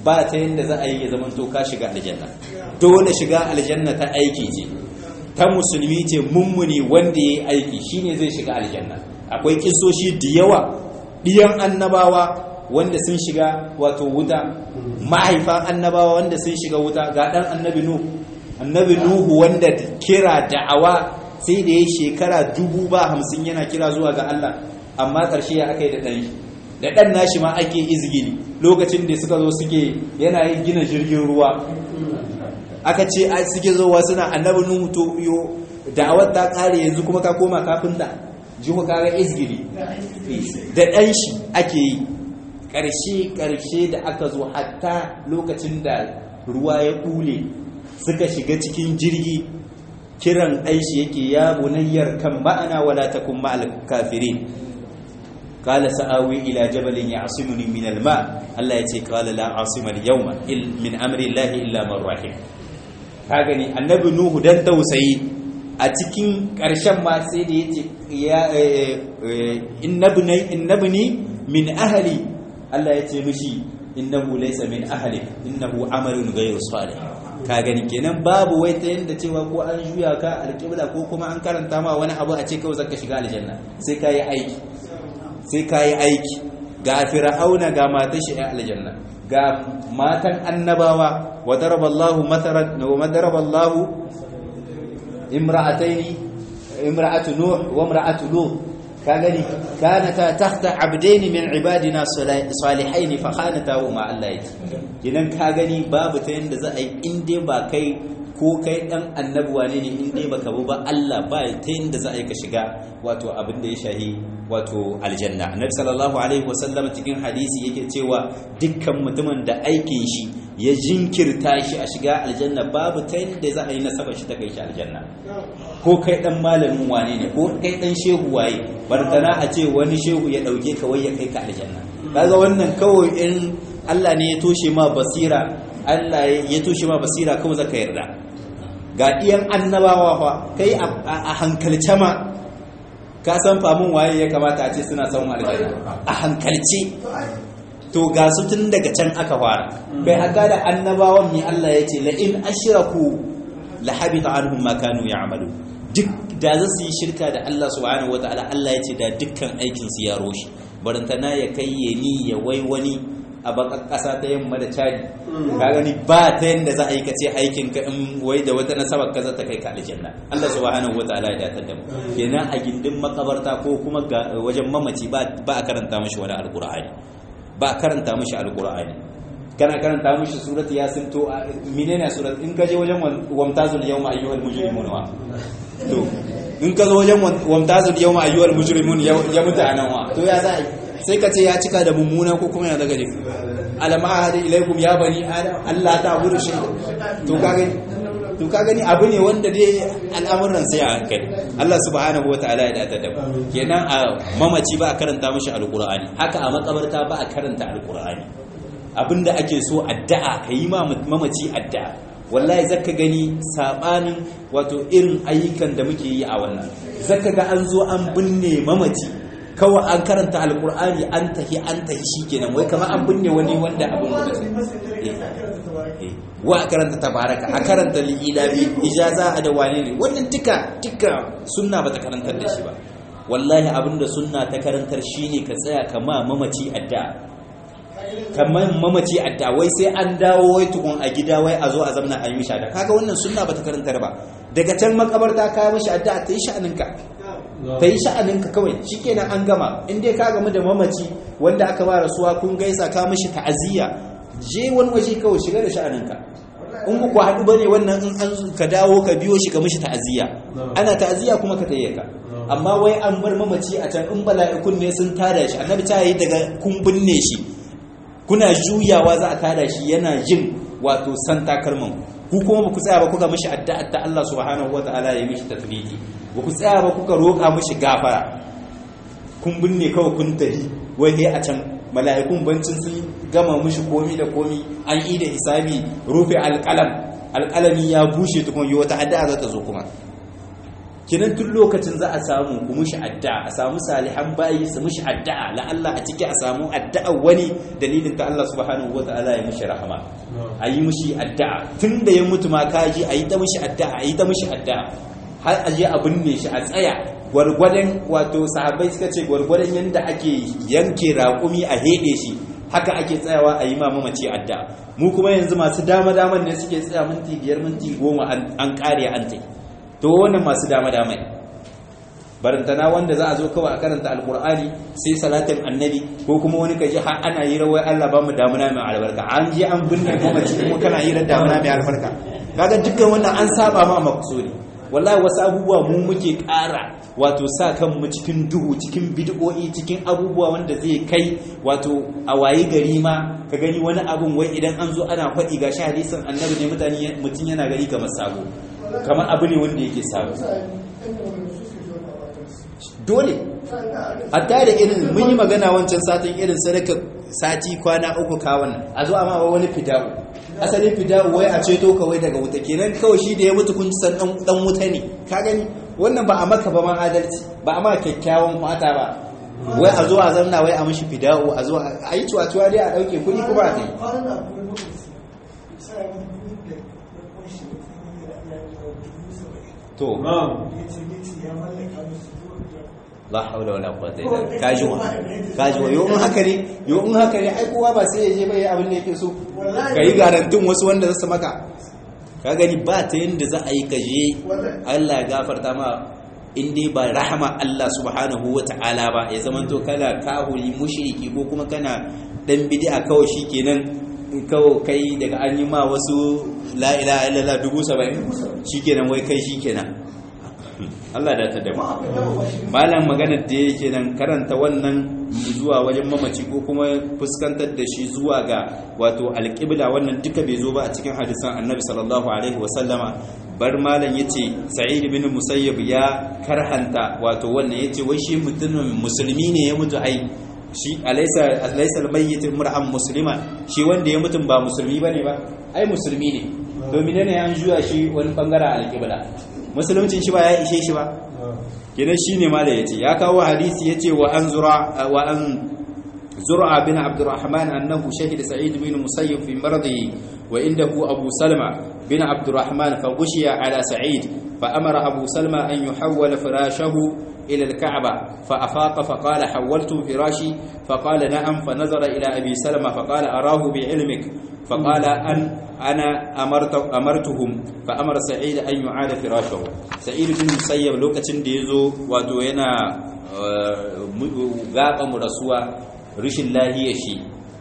ba ta yanda za a yi ya zama to ka shiga aljanna dole shiga aljanna ta aiki ce ta musulmi ce mummuni wanda ya yi aiki shine zai shiga aljanna akwai kisoshi da yawa ɗiyan annabawa wanda sun shiga wato wuta mahaifan annabawa wanda sun shiga wuta ga ɗan annabi nuhu annabi nuhu wanda kira da'awa sai da ya shekara dubu ba hamsin yana kira zuwa ga Allah amma ƙarshe ya aka yi da ɗan shi da ɗan nashi ma ake izgili lokacin da suka zo suke yana yin gina jirgin ruwa aka ce a suke zowa suna annabi nuhu to yo da'awar ta ƙare yanzu kuma ka koma kafinta ji ku kaga izgili da ɗan shi ake yi ƙarshe-ƙarshe da aka zo hatta lokacin da ruwa ya ƙule suka shiga cikin jirgi kiran aishi yake ya bunayyar kan ma'ana wala takun ma'al kafirin qala sa'awi ila jabalin ya'simuni min al-ma Allah yace qala la asima al-yawma min amri Allah illa man rahim ka gani annabi nuhu dan tausayi a cikin ƙarshen ma sai da yace ya innabni innabni min ahli Allah ya ce mishi innahu laysa min ahli innahu amalun ghayru salih ka gani kenan babu wai ta yanda cewa ko an juya ka alƙibla ko kuma an karanta ma wani abu a ce kawai zaka shiga aljanna sai ka yi aiki sai ka yi aiki ga fir'auna ga matan shi a aljanna ga matan annabawa wa daraballahu mathalan wa daraballahu imra'ataini imra'atu nuh wa imra'atu lut kagani kanata tahta abdaini min ibadina salihain fa khanatahu ma Allah yake kinan ka gani babu ta yanda za a yi in dai ba kai ko kai dan annabuwa ne in dai baka bu ba Allah ba ta yanda za a yi ka shiga wato abin da ya shahi wato aljanna annabi sallallahu alaihi wasallam cikin hadisi yake cewa dukkan mutumin da aikin shi ya jinkirta shi a shiga aljanna babu ta yanda za a yi nasaba shi ta kai shi aljanna ko kai dan malamin wane ne ko kai dan shehu waye bartana a ce wani shehu ya dauke ka wai ya kai ka aljanna kaga wannan kawai in Allah ne ya toshe ma basira Allah ya toshe ma basira kawai zaka yarda ga iyan annabawa fa kai a hankalce ma ka san famun waye ya kamata a ce suna samun aljanna a hankalce to ga su tun daga can aka fara bai haka da annabawan mi Allah ya ce la in ashraku la habita anhum ma kanu ya'malu duk da za su yi shirka da Allah subhanahu wataala Allah ya ce da dukkan aikin su ya roshi barantana ya kai ya ni ya wai wani a bakan kasa ta yamma da cadi ka gani ba ta yanda za a yi ka ce aikin ka in wai da wata nasabar ka za ta kai ka aljanna Allah subhanahu wataala ya datar da mu kenan a gindin makabarta ko kuma wajen mamaci ba a karanta mashi wani alqur'ani ba a karanta mashi alqur'ani kana karanta mishi surat yasin to menene surat in ka je wajen wamtazul yawma ayyuhal mujrimun wa to in ka zo wajen wamtazul yawma ayyuhal mujrimun ya mutu anan wa to ya za sai ka ce ya cika da mummuna ko kuma ya daga ne alam ahadi ilaikum ya bani adam Allah ta gudu shi to ka gani to ka gani abu ne wanda dai al'amuran sai a hankali Allah subhanahu wataala ya datar da mu kenan a mamaci ba a karanta mishi alqur'ani haka a makabarta ba a karanta alqur'ani abinda ake so addu'a ka yi mamaci addu'a wallahi zaka gani sabanin wato irin ayyukan da muke yi a wannan zaka ga an zo an binne mamaci kawai an karanta alkur'ani an tahi an tahi shikenan wai kamar an binne wani wanda abin da wa a karanta tabaraka a karanta li'ilabi ijaza a da wane ne wannan duka duka sunna bata karantar da shi ba wallahi abinda sunna ta karantar shine ka tsaya kama mamaci addu'a kamar mamaci adda wai sai an dawo wai tukun a gida wai a zo a zamana a yi mishi adda kaga wannan sunna bata karantar ba daga can makabarta ka mishi adda ta yi sha'aninka ta yi sha'aninka kawai shikenan an gama in dai ka gamu da mamaci wanda aka ba rasuwa kun gaisa ka mishi ta'aziyya je wani waje kawai shiga da sha'aninka in ku haɗu bane wannan in an ka dawo ka biyo shi ka mishi ta'aziyya ana ta'aziyya kuma ka tayyaka amma wai an bar mamaci a can in bala'ikun ne sun tada shi annabi ta yi daga kun binne shi kuna juyawa za a tada shi yana jin wato san takalman ku kuma ba ku tsaya ba kuka mishi addu'a ta Allah subhanahu wataala ya mishi tathbiti ba ku tsaya ba kuka roƙa mishi gafara kun binne kawai kun tahi wai dai a can mala'ikun bancin sun gama mishi komi da komi an yi da hisabi rufe alƙalam alƙalami ya bushe tukun yi wata addu'a za ta zo kuma kinan tun lokacin za a samu ku mushi addu'a a samu salihan bayi su mushi addu'a la Allah a ciki a samu addu'a wani dalilin ta Allah subhanahu wataala ya mushi rahama a yi mushi addu'a tun da ya mutu ma kaji a yi ta mushi addu'a a yi ta mushi addu'a har a je a binne shi a tsaya gwargwadon wato sahabbai suka ce gwargwadon yadda ake yanke raƙumi a heɗe shi haka ake tsayawa a yi mamaci addu'a mu kuma yanzu masu dama daman ne suke tsaya minti biyar minti goma an ƙare an tai to wannan masu dama damai barantana wanda za a zo kawai a karanta alkur'ani sai salatin annabi ko kuma wani kaji har ana yi rawai Allah ba mu damuna mai albarka an je an binne mamaci kuma kana yi damuna mai albarka kaga dukkan wannan an saba ma makusuri wallahi wasu abubuwa mu muke ƙara wato sa kanmu cikin duhu cikin bid'o'i cikin abubuwa wanda zai kai wato a wayi gari ma ka gani wani abun wai idan an zo ana faɗi ga shi hadisin annabi ne mutane mutum yana gani kamar sabo kamar abu ne wanda yake sabo dole hatta da irin mun yi magana wancan satin irin sadaka sati kwana uku kawon a zo amma wani fida'u asalin fida'u wai a ceto kawai daga wuta kenan kawai shi da ya mutu kun san dan wuta ne ka gani wannan ba a maka ba ma adalci ba a maka kyakkyawan fata ba wai a zo a zanna wai a mishi fida'u a zo a yi cuwa-cuwa dai a ɗauke kuɗi kuma a kai to la haula wala quwwata illa billah kaji wa kaji wa yau in haka ne yau in haka ne ai kowa ba sai ya je bai abin da yake so kai garantin wasu wanda zasu maka ka gani ba ta yanda za a yi kaje Allah ya gafarta ma in dai ba rahama Allah subhanahu wata'ala ba ya zama to kana kahuri mushriki ko kuma kana dan bid'a kawai shikenan kawai kai daga an yi ma wasu la ilaha illallah dubu saba'in shikenan wai kai shikenan Allah da ta da malam maganar da yake nan karanta wannan zuwa wajen mamaci ko kuma fuskantar da shi zuwa ga wato alƙibla wannan duka bai zo ba a cikin hadisan annabi sallallahu alaihi wasallama bar malam yace sa'id bin musayyib ya karhanta wato wannan yace wai shi mutumin musulmi ne ya mutu ai shi alaysa alaysa almayyit mar'an muslima shi wanda ya mutum ba musulmi bane ba ai musulmi ne domin ne an juya shi wani bangaren alƙibla musuluncin shi ba ya ishe shi ba kenan shine ma da yace ya kawo hadisi yace wa an zura wa an zur'a bin abdurrahman annahu shahid sa'id bin musayyib fi maradihi wa indahu abu salma bin abdurrahman fa ghushiya ala sa'id fa amara abu salma an yuhawwala firashahu إلى الكعبة فأفاق فقال حولت فراشي فقال نعم فنظر إلى أبي سلمة فقال أراه بعلمك فقال أن أنا أمرت أمرتهم فأمر سعيد أن يعاد فراشه سعيد بن مسيب لوكacin da yazo wato yana gaba rasuwa rishin lahiya shi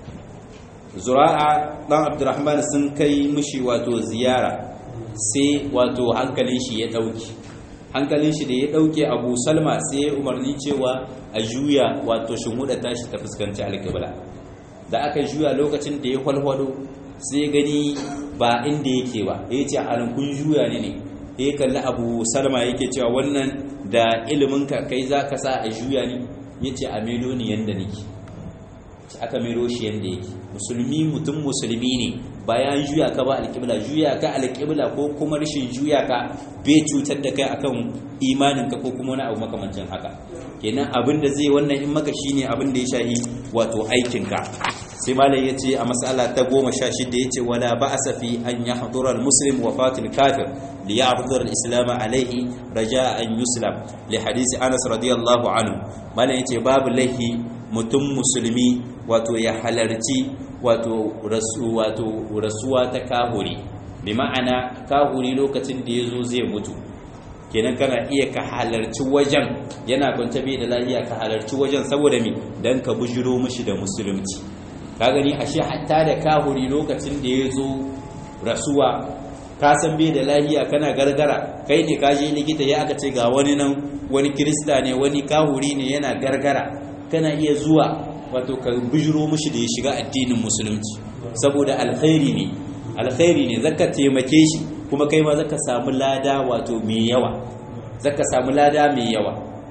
zura'a dan Abdurrahman sun kai mishi wato ziyara sai wato hankalin shi ya dauki hankalin shi da ya dauke Abu Salma sai ya umarni cewa a juya wato shumuda tashi ta fuskanci alƙibla da aka juya lokacin da ya kwalwado sai gani ba inda yake ba ya ce a kun juya ne ne ya kalli abu salma yake cewa wannan da iliminka kai za ka sa a juya ne ya ce a melo ni yadda nake aka mero shi yadda yake musulmi mutum musulmi ne bayan juya ka ba alƙibla juya ka alƙibla ko kuma rashin juya ka bai cutar da kai akan imaninka ko kuma wani abu makamancin haka kenan abin da zai wannan in maka shine abin da ya shahi wato aikinka sai malam yace a mas'ala ta 16 yace wala ba'sa fi an yahdura al-muslim wafatil kafir li ya'dhur al-islam alayhi raja'a an yuslam li hadisi Anas radiyallahu anhu malam yace babu laihi mutum musulmi wato ya halarci wato rasu wato rasuwa ta kahuri bi ma'ana kahuri lokacin da yazo zai mutu kenan kana iya ka halarci wajen yana kwance bai da lafiya ka halarci wajen saboda me dan ka bujiro mishi da musulunci ka gani ashe hatta da kahuri lokacin da ya zo rasuwa ka san bai da lafiya kana gargara kai ne ka je likita ya aka ce ga wani nan wani kirista ne wani kahuri ne yana gargara kana iya zuwa wato ka bujiro mishi da ya shiga addinin musulunci saboda alkhairi ne alkhairi ne zaka taimake shi kuma kai ma zaka samu lada wato mai yawa zaka samu lada mai yawa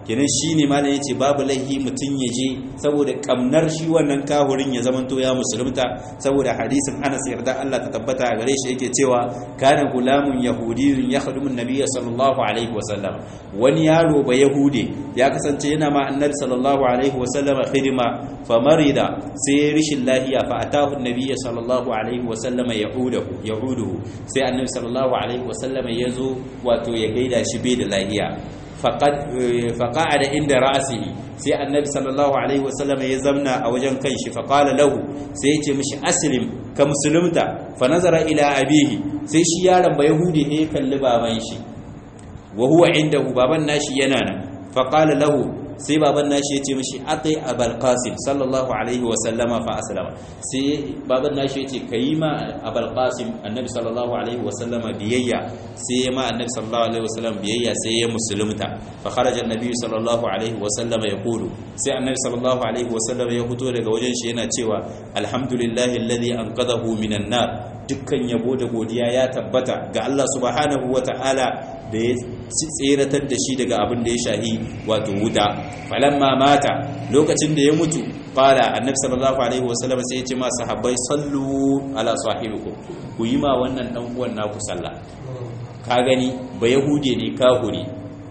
kenan shine malam yace babu laihi mutun ya je saboda kamnar shi wannan kahurin ya zamanto ya musulunta saboda hadisin Anas yarda Allah ta tabbata a gare shi yake cewa kana gulamun yahudiyyun yakhdumu an-nabiy sallallahu alaihi wasallam wani yaro ba yahude ya kasance yana ma annabi sallallahu alaihi wasallam khidma famarida sai rishin lahiya fa atahu an-nabiy sallallahu alaihi wasallam yahudahu yahuduhu sai annabi sallallahu alaihi wasallam yazo wato ya gaida shi bai da lahiya faƙa'ada inda ra'asihi sai annabi sallallahu alaihi wasallam ya zamna a wajen kanshi faƙala lahu sai ya ce mishi aslim ka musulunta fa nazara ila abihi sai shi yaron ba yahudi ne ya kalli baban shi wa huwa indahu baban nashi yana nan faƙala lahu sai baban nashi ya ce mishi aqi abul qasim sallallahu alaihi wa sallama fa aslama sai baban nashi ya ce kayi ma abul qasim annabi sallallahu alaihi wa sallama biyayya sai ya ma annabi sallallahu alaihi wa sallam biyayya sai ya musulunta fa kharaja annabi sallallahu alaihi wa sallama yaqulu sai annabi sallallahu alaihi wa sallama ya fito daga wajen shi yana cewa alhamdulillahi alladhi anqadhahu minan nar dukkan yabo da godiya ya tabbata ga Allah subhanahu wa ta'ala da ya tseratar da shi daga abin da ya shahi wato wuta falamma mata lokacin da ya mutu qala annabi sallallahu alaihi wasallam sai ya ce ma sahabbai sallu ala sahibikum ku yi ma wannan dan uwan naku sallah ka gani ba yahude ne kahuri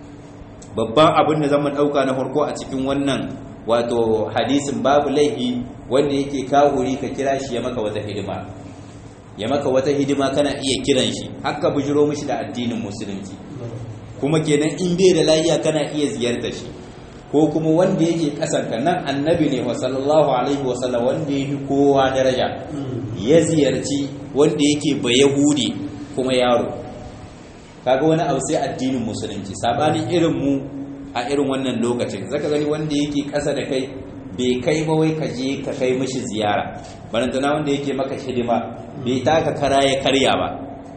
babban abin da zan dauka na farko a cikin wannan wato hadisin babu laihi wanda yake kahuri ka kira shi ya maka wata hidima ya maka wata hidima kana iya kiran shi haka bujiro mishi da addinin musulunci kuma kenan in bai da lafiya kana iya ziyartar shi ko kuma wanda yake kasanka nan annabi ne wa sallallahu alaihi wa sallam wanda yake kowa daraja ya ziyarci wanda yake ba yahudi kuma yaro kaga wani abu sai addinin musulunci sabanin irin mu a irin wannan lokacin zaka gani wanda yake kasa da kai bai kai ba wai ka je ka kai mishi ziyara barantana wanda yake maka hidima bai taka kara ya karya ba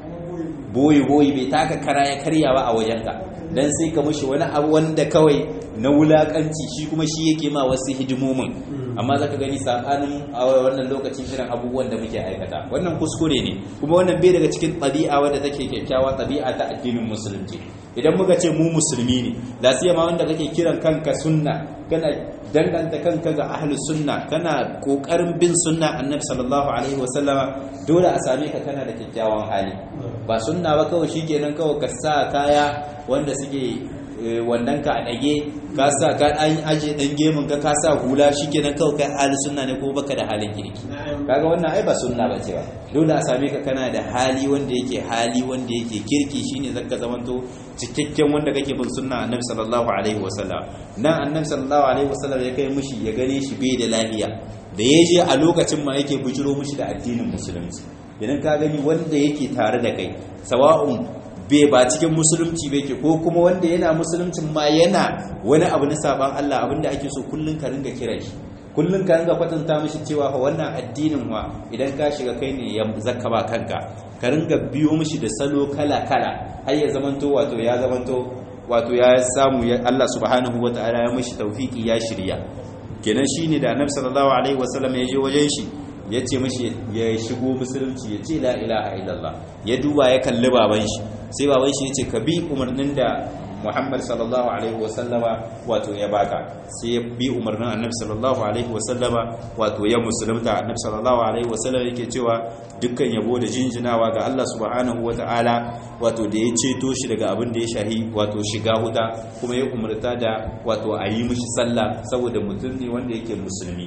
boyi boyi bai taka kara ya karya ba a wajenka dan sai ka mishi wani abu wanda kawai na wulakanci shi kuma shi yake ma wasu hidimomin amma zaka gani sabanin a wannan lokacin irin abubuwan da muke aikata wannan kuskure ne kuma wannan bai daga cikin ɗabi'a wadda take kyakkyawa ɗabi'a ta addinin musulunci idan muka ce mu musulmi ne la siyama wanda kake kiran kanka sunna kana danganta kanka ga ahlus sunna kana kokarin bin sunna annabi sallallahu alaihi wasallama dole a same ka kana da kyakkyawan hali ba sunna ba kawai shikenan kawai ka sa kaya wanda suke wannan ka a ɗage ka sa ka an aje ɗan gemun ka ka sa hula shikenan kawai kai hali sunna ne ko baka da halin kirki kaga wannan ai ba sunna ba cewa dole a same ka kana da hali wanda yake hali wanda yake kirki shine zaka zamanto cikakken wanda kake bin sunna annabi sallallahu alaihi wasallam nan annabi sallallahu alaihi wasallam ya kai mushi ya gane shi bai da lafiya da ya je a lokacin ma yake bujiro mushi da addinin musulunci idan ka gani wanda yake tare da kai sawa'un bai ba cikin musulunci bai ke ko kuma wanda yana musuluncin ma yana wani abu na saban Allah abinda ake so kullun ka ringa kira shi kullun ka ringa kwatanta mishi cewa fa wannan addinin wa idan ka shiga kai ne ya zakka ba kanka ka ringa biyo mishi da salo kala kala har ya zamanto wato ya zamanto wato ya samu Allah subhanahu wataala ya mishi tawfiki ya shirya kenan shine da Annabi sallallahu alaihi wasallam ya je wajen shi ya ce mashi ya shigo musulunci ya ce la ilaha illallah ya duba ya kalli baban shi sai baban shi ya ce ka bi umarnin da muhammad sallallahu alaihi wasallama wato ya baka sai ya bi umarnin annabi sallallahu alaihi wasallama wato ya musulunta annabi sallallahu alaihi wasallama yake cewa dukkan yabo da jinjinawa ga Allah subhanahu wata'ala wato da ya ceto shi daga abin da ya shahi wato shiga huta kuma ya umarta da wato a yi mishi sallah saboda mutum ne wanda yake musulmi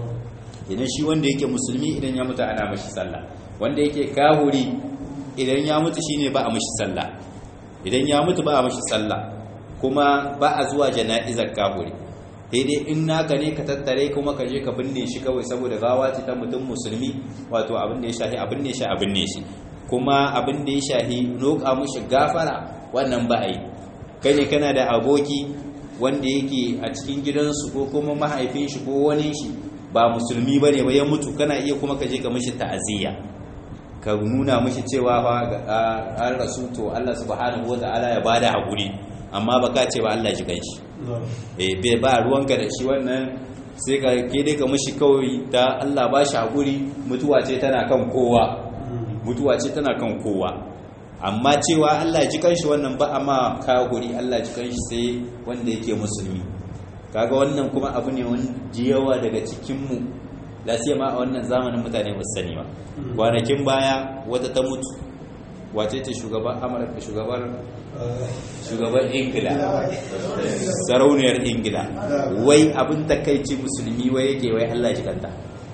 idan shi wanda yake musulmi idan ya mutu ana mashi sallah wanda yake kahuri idan ya mutu shine ba a mashi sallah idan ya mutu ba a mashi sallah kuma ba a zuwa jana'izar kahuri sai dai in naka ne ka tattare kuma ka je ka binne shi kawai saboda gawa ce ta mutum musulmi wato abin da ya shahi abin ne shi abin ne shi kuma abin da ya shahi roƙa mushi gafara wannan ba a yi kai ne kana da aboki wanda yake a cikin gidansu ko kuma mahaifin shi ko wani shi ba musulmi ba ne ba ya mutu kana iya kuma ka je ka mishi ta'aziyya ka nuna mishi cewa fa an rasu to Allah subhanahu wata'ala ya bada hakuri amma ba ka ce ba Allah ji ganshi eh bai ba ruwanka da shi wannan sai ka ke dai ka mishi kawai da Allah ba shi hakuri mutuwa ce tana kan kowa mutuwa ce tana kan kowa amma cewa Allah ji kanshi wannan ba amma kaguri Allah ji kanshi sai wanda yake musulmi kaga wannan kuma abu ne wanda yawa daga cikinmu lasiya ma a wannan zamanin mutane ba sani ba kwanakin baya wata ta mutu wace ce shugaban amurka shugaban shugaban ingila sarauniyar ingila wai abin takaici musulmi wai yake wai allah ji kanta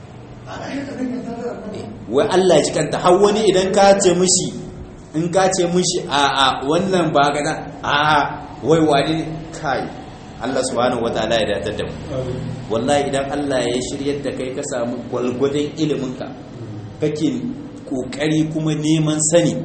wai allah ji kanta har wani idan ka ce mishi in ka ce mishi a a wannan ba gana a a wai wani kai Allah subhanahu wataala ya datar da mu wallahi idan Allah ya shiryar da kai ka samu gwalgwadon iliminka kake kokari kuma neman sani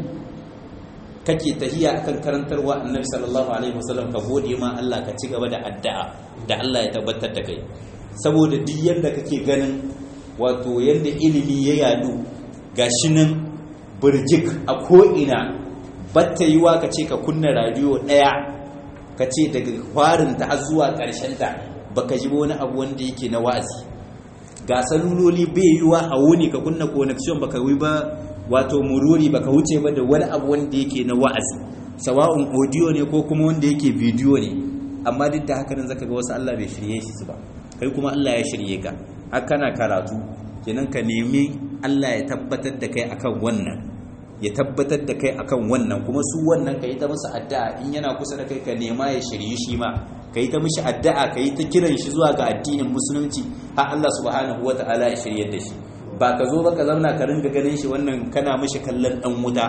kake tahiya akan karantarwa annabi sallallahu alaihi wasallam ka gode ma Allah ka ci gaba da addu'a da Allah ya tabbatar da kai saboda duk yanda kake ganin wato yanda ilimi ya yadu gashi nan burjik a ko ina batta yiwa ka ce ka kunna radio daya ka ce daga farinta har zuwa ta baka ji wani abu wanda yake na wa'azi ga saluloli bai yiwa a wuni ka kunna connection baka wi ba wato mururi baka wuce ba da wani abu wanda yake na wa'azi sawa'un audio ne ko kuma wanda yake video ne amma duk da haka nan zaka ga wasu Allah bai shirye shi su ba kai kuma Allah ya shirye ka har kana karatu kenan ka nemi Allah ya tabbatar da kai akan wannan ya tabbatar da kai akan wannan kuma su wannan ka yi ta musu addu'a in yana kusa da kai ka nema ya shirye shi ma ka yi ta mishi addu'a ka yi ta kiran shi zuwa ga addinin musulunci har Allah subhanahu wa ta'ala ya shirye da shi ba ka zo ba ka zauna ka ringa ganin shi wannan kana mishi kallon dan wuta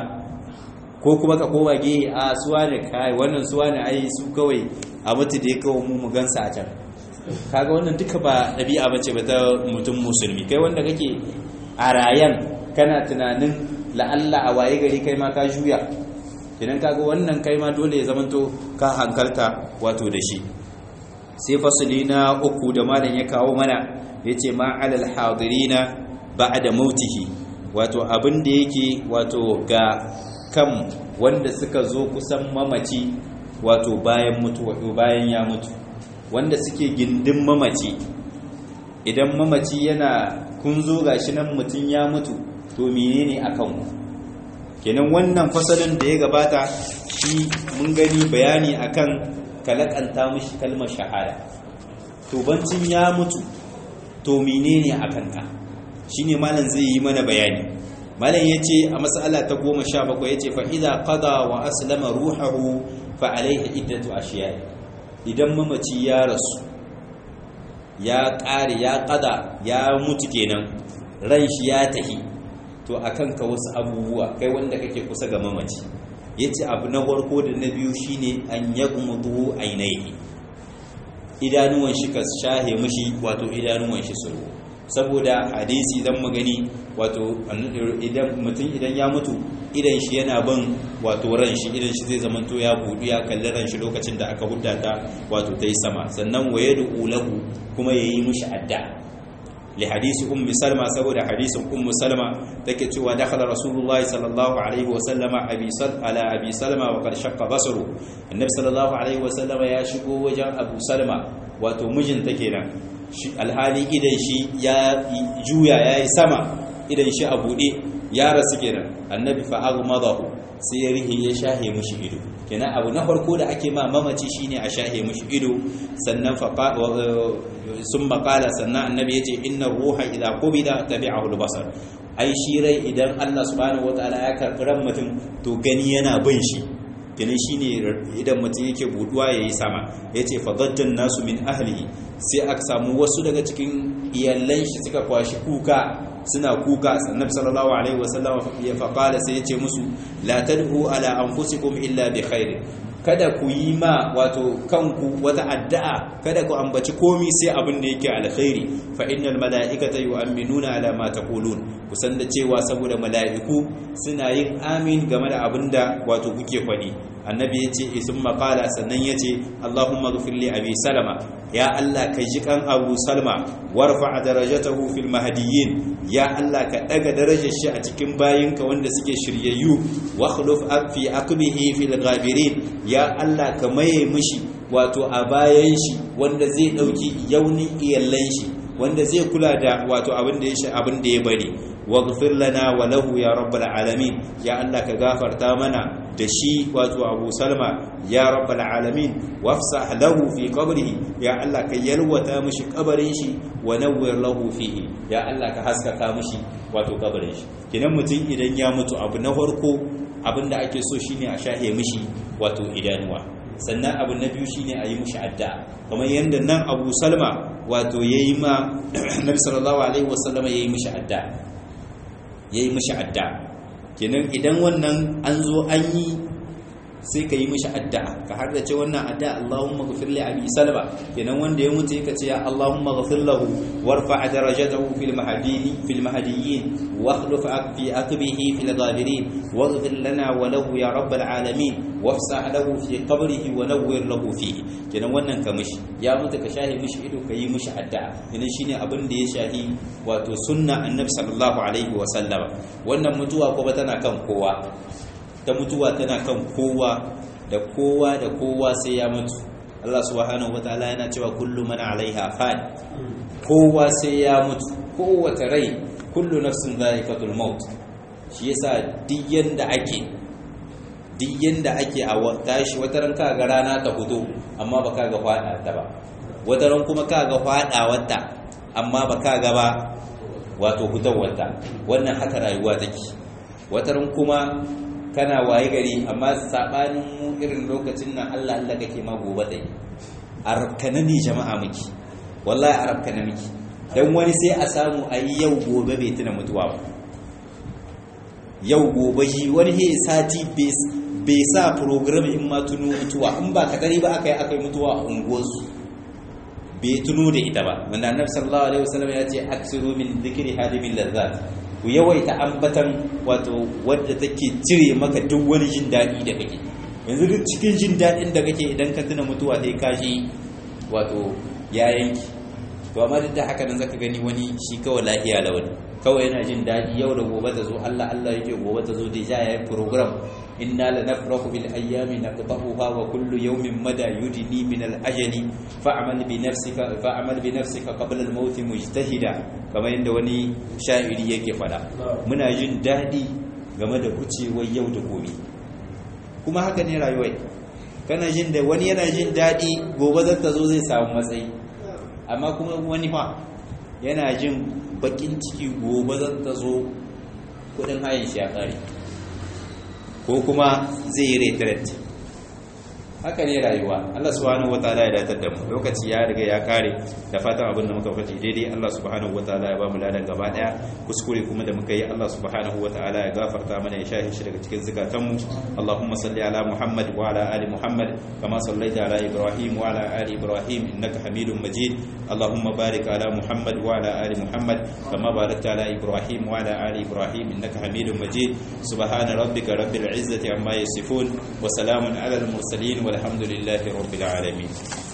ko kuma ka koma gehe a suwa ne kai wannan suwa ne ai su kawai a mutu da ya kawo mu mu gansa a can kaga wannan duka ba ɗabi'a bace ba ta mutum musulmi kai wanda kake a rayan kana tunanin la'alla a waye gari kai ma ka juya idan kaga wannan kai ma dole ya zamanto ka hankalta wato da shi sai fasali na uku da malam ya kawo mana yace ma alal hadirina ba'da mautihi wato abin da yake wato ga kan wanda suka zo kusan mamaci wato bayan mutuwa bayan ya mutu wanda suke gindin mamaci idan mamaci yana kun zo gashi nan mutum ya mutu to menene akan ku kenan wannan fasalin da ya gabata shi mun gani bayani akan kalakanta mishi kalmar shahada to bancin ya mutu to menene akan ka shine malam zai yi mana bayani malam yace a mas'ala ta 17 yace fa idza qada wa aslama ruhuhu fa alayhi iddatu ashiya idan mamaci ya rasu ya ƙare ya ƙada ya mutu kenan ran shi ya tahi to a kanka wasu abubuwa kai wanda kake kusa ga mamaci ya ce abu na farko da na biyu shine an ya gumudu ainihi idanuwan shi ka shahe mashi wato idanuwan shi suru saboda hadisi idan magani wato idan mutum idan ya mutu idan shi yana bin wato ran shi idan shi zai zamanto ya budu ya kalli ran shi lokacin da aka hudda ta wato ta yi sama sannan waye da ulahu kuma ya yi mushi adda li hadisi ummi salma saboda hadisin ummu salma take cewa dakhala rasulullahi sallallahu alaihi wa sallama abi sal ala abi salma wa qad shaqqa basaru annabi sallallahu alaihi wa sallama ya shigo wajen abu salma wato mijinta kenan alhali idan shi ya juya yayi sama idan shi a bude ya rasu kenan annabi fa aghmadahu sai ya rihi ya shahe mushi ido kenan abu na farko da ake ma mamaci shine a shahe mushi ido sannan fa sun makala sannan annabi yace inna ruha idza qubida tabi'ahu al-basar ai shi rai idan Allah subhanahu wataala ya karbi ran mutum to gani yana bin shi kenan shine idan mutum yake buduwa yayi sama yace fa dajjan nasu min ahlihi sai aka samu wasu daga cikin iyalan shi suka kwashi kuka suna kuka annabi sallallahu alaihi wasallam ya faqala sai yace musu la tad'u ala anfusikum illa bi khair kada ku yi ma wato kanku wata addu'a kada ku ambaci komi sai abin da yake alkhairi fa innal mala'ikata yu'minuna ala ma taqulun kusan da cewa saboda mala'iku suna yin amin game da abin da wato kuke faɗi annabi yace isin maqala sannan yace allahumma ghfir li abi salama ya allah ka ji kan abu salma warfa darajatahu fil mahdiyyin ya allah ka daga darajar shi a cikin bayinka wanda suke shiryayyu wa khuluf fi aqbihi fil ghabirin ya allah ka maye mishi wato a bayan shi wanda zai dauki yaunin iyallan shi wanda zai kula da wato abin da ya shi abin da ya bari waghfir lana wa lahu ya rabbal alamin ya Allah ka gafarta mana da shi wato Abu Salma ya rabbal alamin wafsah lahu fi qabrihi ya Allah ka yalwata mishi kabarin shi wa nawwir lahu fihi ya Allah ka haskaka mishi wato kabarin shi kinan mutum idan ya mutu abu na farko abinda ake so shine a shahe mishi wato idanuwa sannan abu na biyu shine a yi mishi adda kamar yadda nan Abu Salma wato yayi ma Nabi sallallahu alaihi wasallam yayi mishi adda yayi mishi adda kenan idan wannan an zo an yi sai ka yi mishi addu'a ka har da ce wannan addu'a Allahumma ghfir li abi salma kenan wanda ya mutu yake ce ya Allahumma ghfir lahu warfa' darajatahu fil mahdiyyin fil mahdiyyin wa akhlif fi aqbihi fil ghabirin waghfir lana wa lahu ya rabbal alamin wafsa' lahu fi qabrihi wa nawwir lahu fihi kenan wannan ka mishi ya mutu ka shahi mishi ido ka yi mishi addu'a kenan shine abin da ya shahi wato sunna annabi sallallahu alaihi wa sallama wannan mutuwa kuma tana kan kowa ta mutuwa tana kan kowa da kowa da kowa sai ya mutu Allah subhanahu wataala yana cewa kullu man alaiha fan kowa sai ya mutu kowace rai kullu nafsin dha'iqatul maut shi yasa duk yanda ake duk yanda ake a tashi wata ran ka ga rana ta fito amma ba ka ga fada ta ba wata ran kuma ka ga fada wata amma ba ka ga ba wato fitowar wannan haka rayuwa take wata ran kuma kana waye gari amma sabanin mu irin lokacin nan Allah Allah kake ma gobe dai arabkana ne jama'a miki wallahi arabkana miki dan wani sai a samu ayi yau gobe bai tuna mutuwa ba yau gobe shi wani he sati bai sa program in ma tuno mutuwa in ba kadari ba akai akai mutuwa a unguwarsu bai tuno da ita ba wanda annabi sallallahu alaihi wasallam ya ce aksiru min dhikri hadimin lazzat ku yawaita ambatan wato wadda take cire maka duk wani jin daɗi da kake yanzu duk cikin jin daɗin da kake idan ka tuna mutuwa sai ka shi wato ya yanki to amma duk da haka nan zaka gani wani shi kawai lafiya lawani kawai yana jin daɗi yau da gobe ta zo Allah Allah yake gobe ta zo da ja yayin program inna lanafrahu bil ayyami naqtahuha wa kullu yawmin mada yudni min al ajali fa'mal bi nafsika fa'mal bi nafsika qabla al maut mujtahida kamar yadda wani sha'iri yake fada muna jin daɗi game da kucewar yau da gobe kuma haka ne rayuwar kana jin da wani yana jin daɗi gobe zata zo zai samu matsayi amma kuma wani fa yana jin bakin ciki gobe zata zo kudin hayan shi ya kare ko kuma zai yi retret haka ne rayuwa Allah subhanahu wataala ya datar da mu lokaci ya riga ya kare da fatan abin da muka faɗi daidai Allah subhanahu wataala ya ba mu ladan gaba daya kuskure kuma da muka yi Allah subhanahu wataala ya gafarta mana ya shahi shi daga cikin zakatan mu Allahumma salli ala Muhammad wa ala ali Muhammad kama sallaita ala Ibrahim wa ala ali Ibrahim innaka Hamidum Majid Allahumma barik ala Muhammad wa ala ali Muhammad kama barakta ala Ibrahim wa ala ali Ibrahim innaka Hamidum Majid subhana rabbika rabbil izzati amma yasifun wa salamun ala al mursalin والحمد لله رب العالمين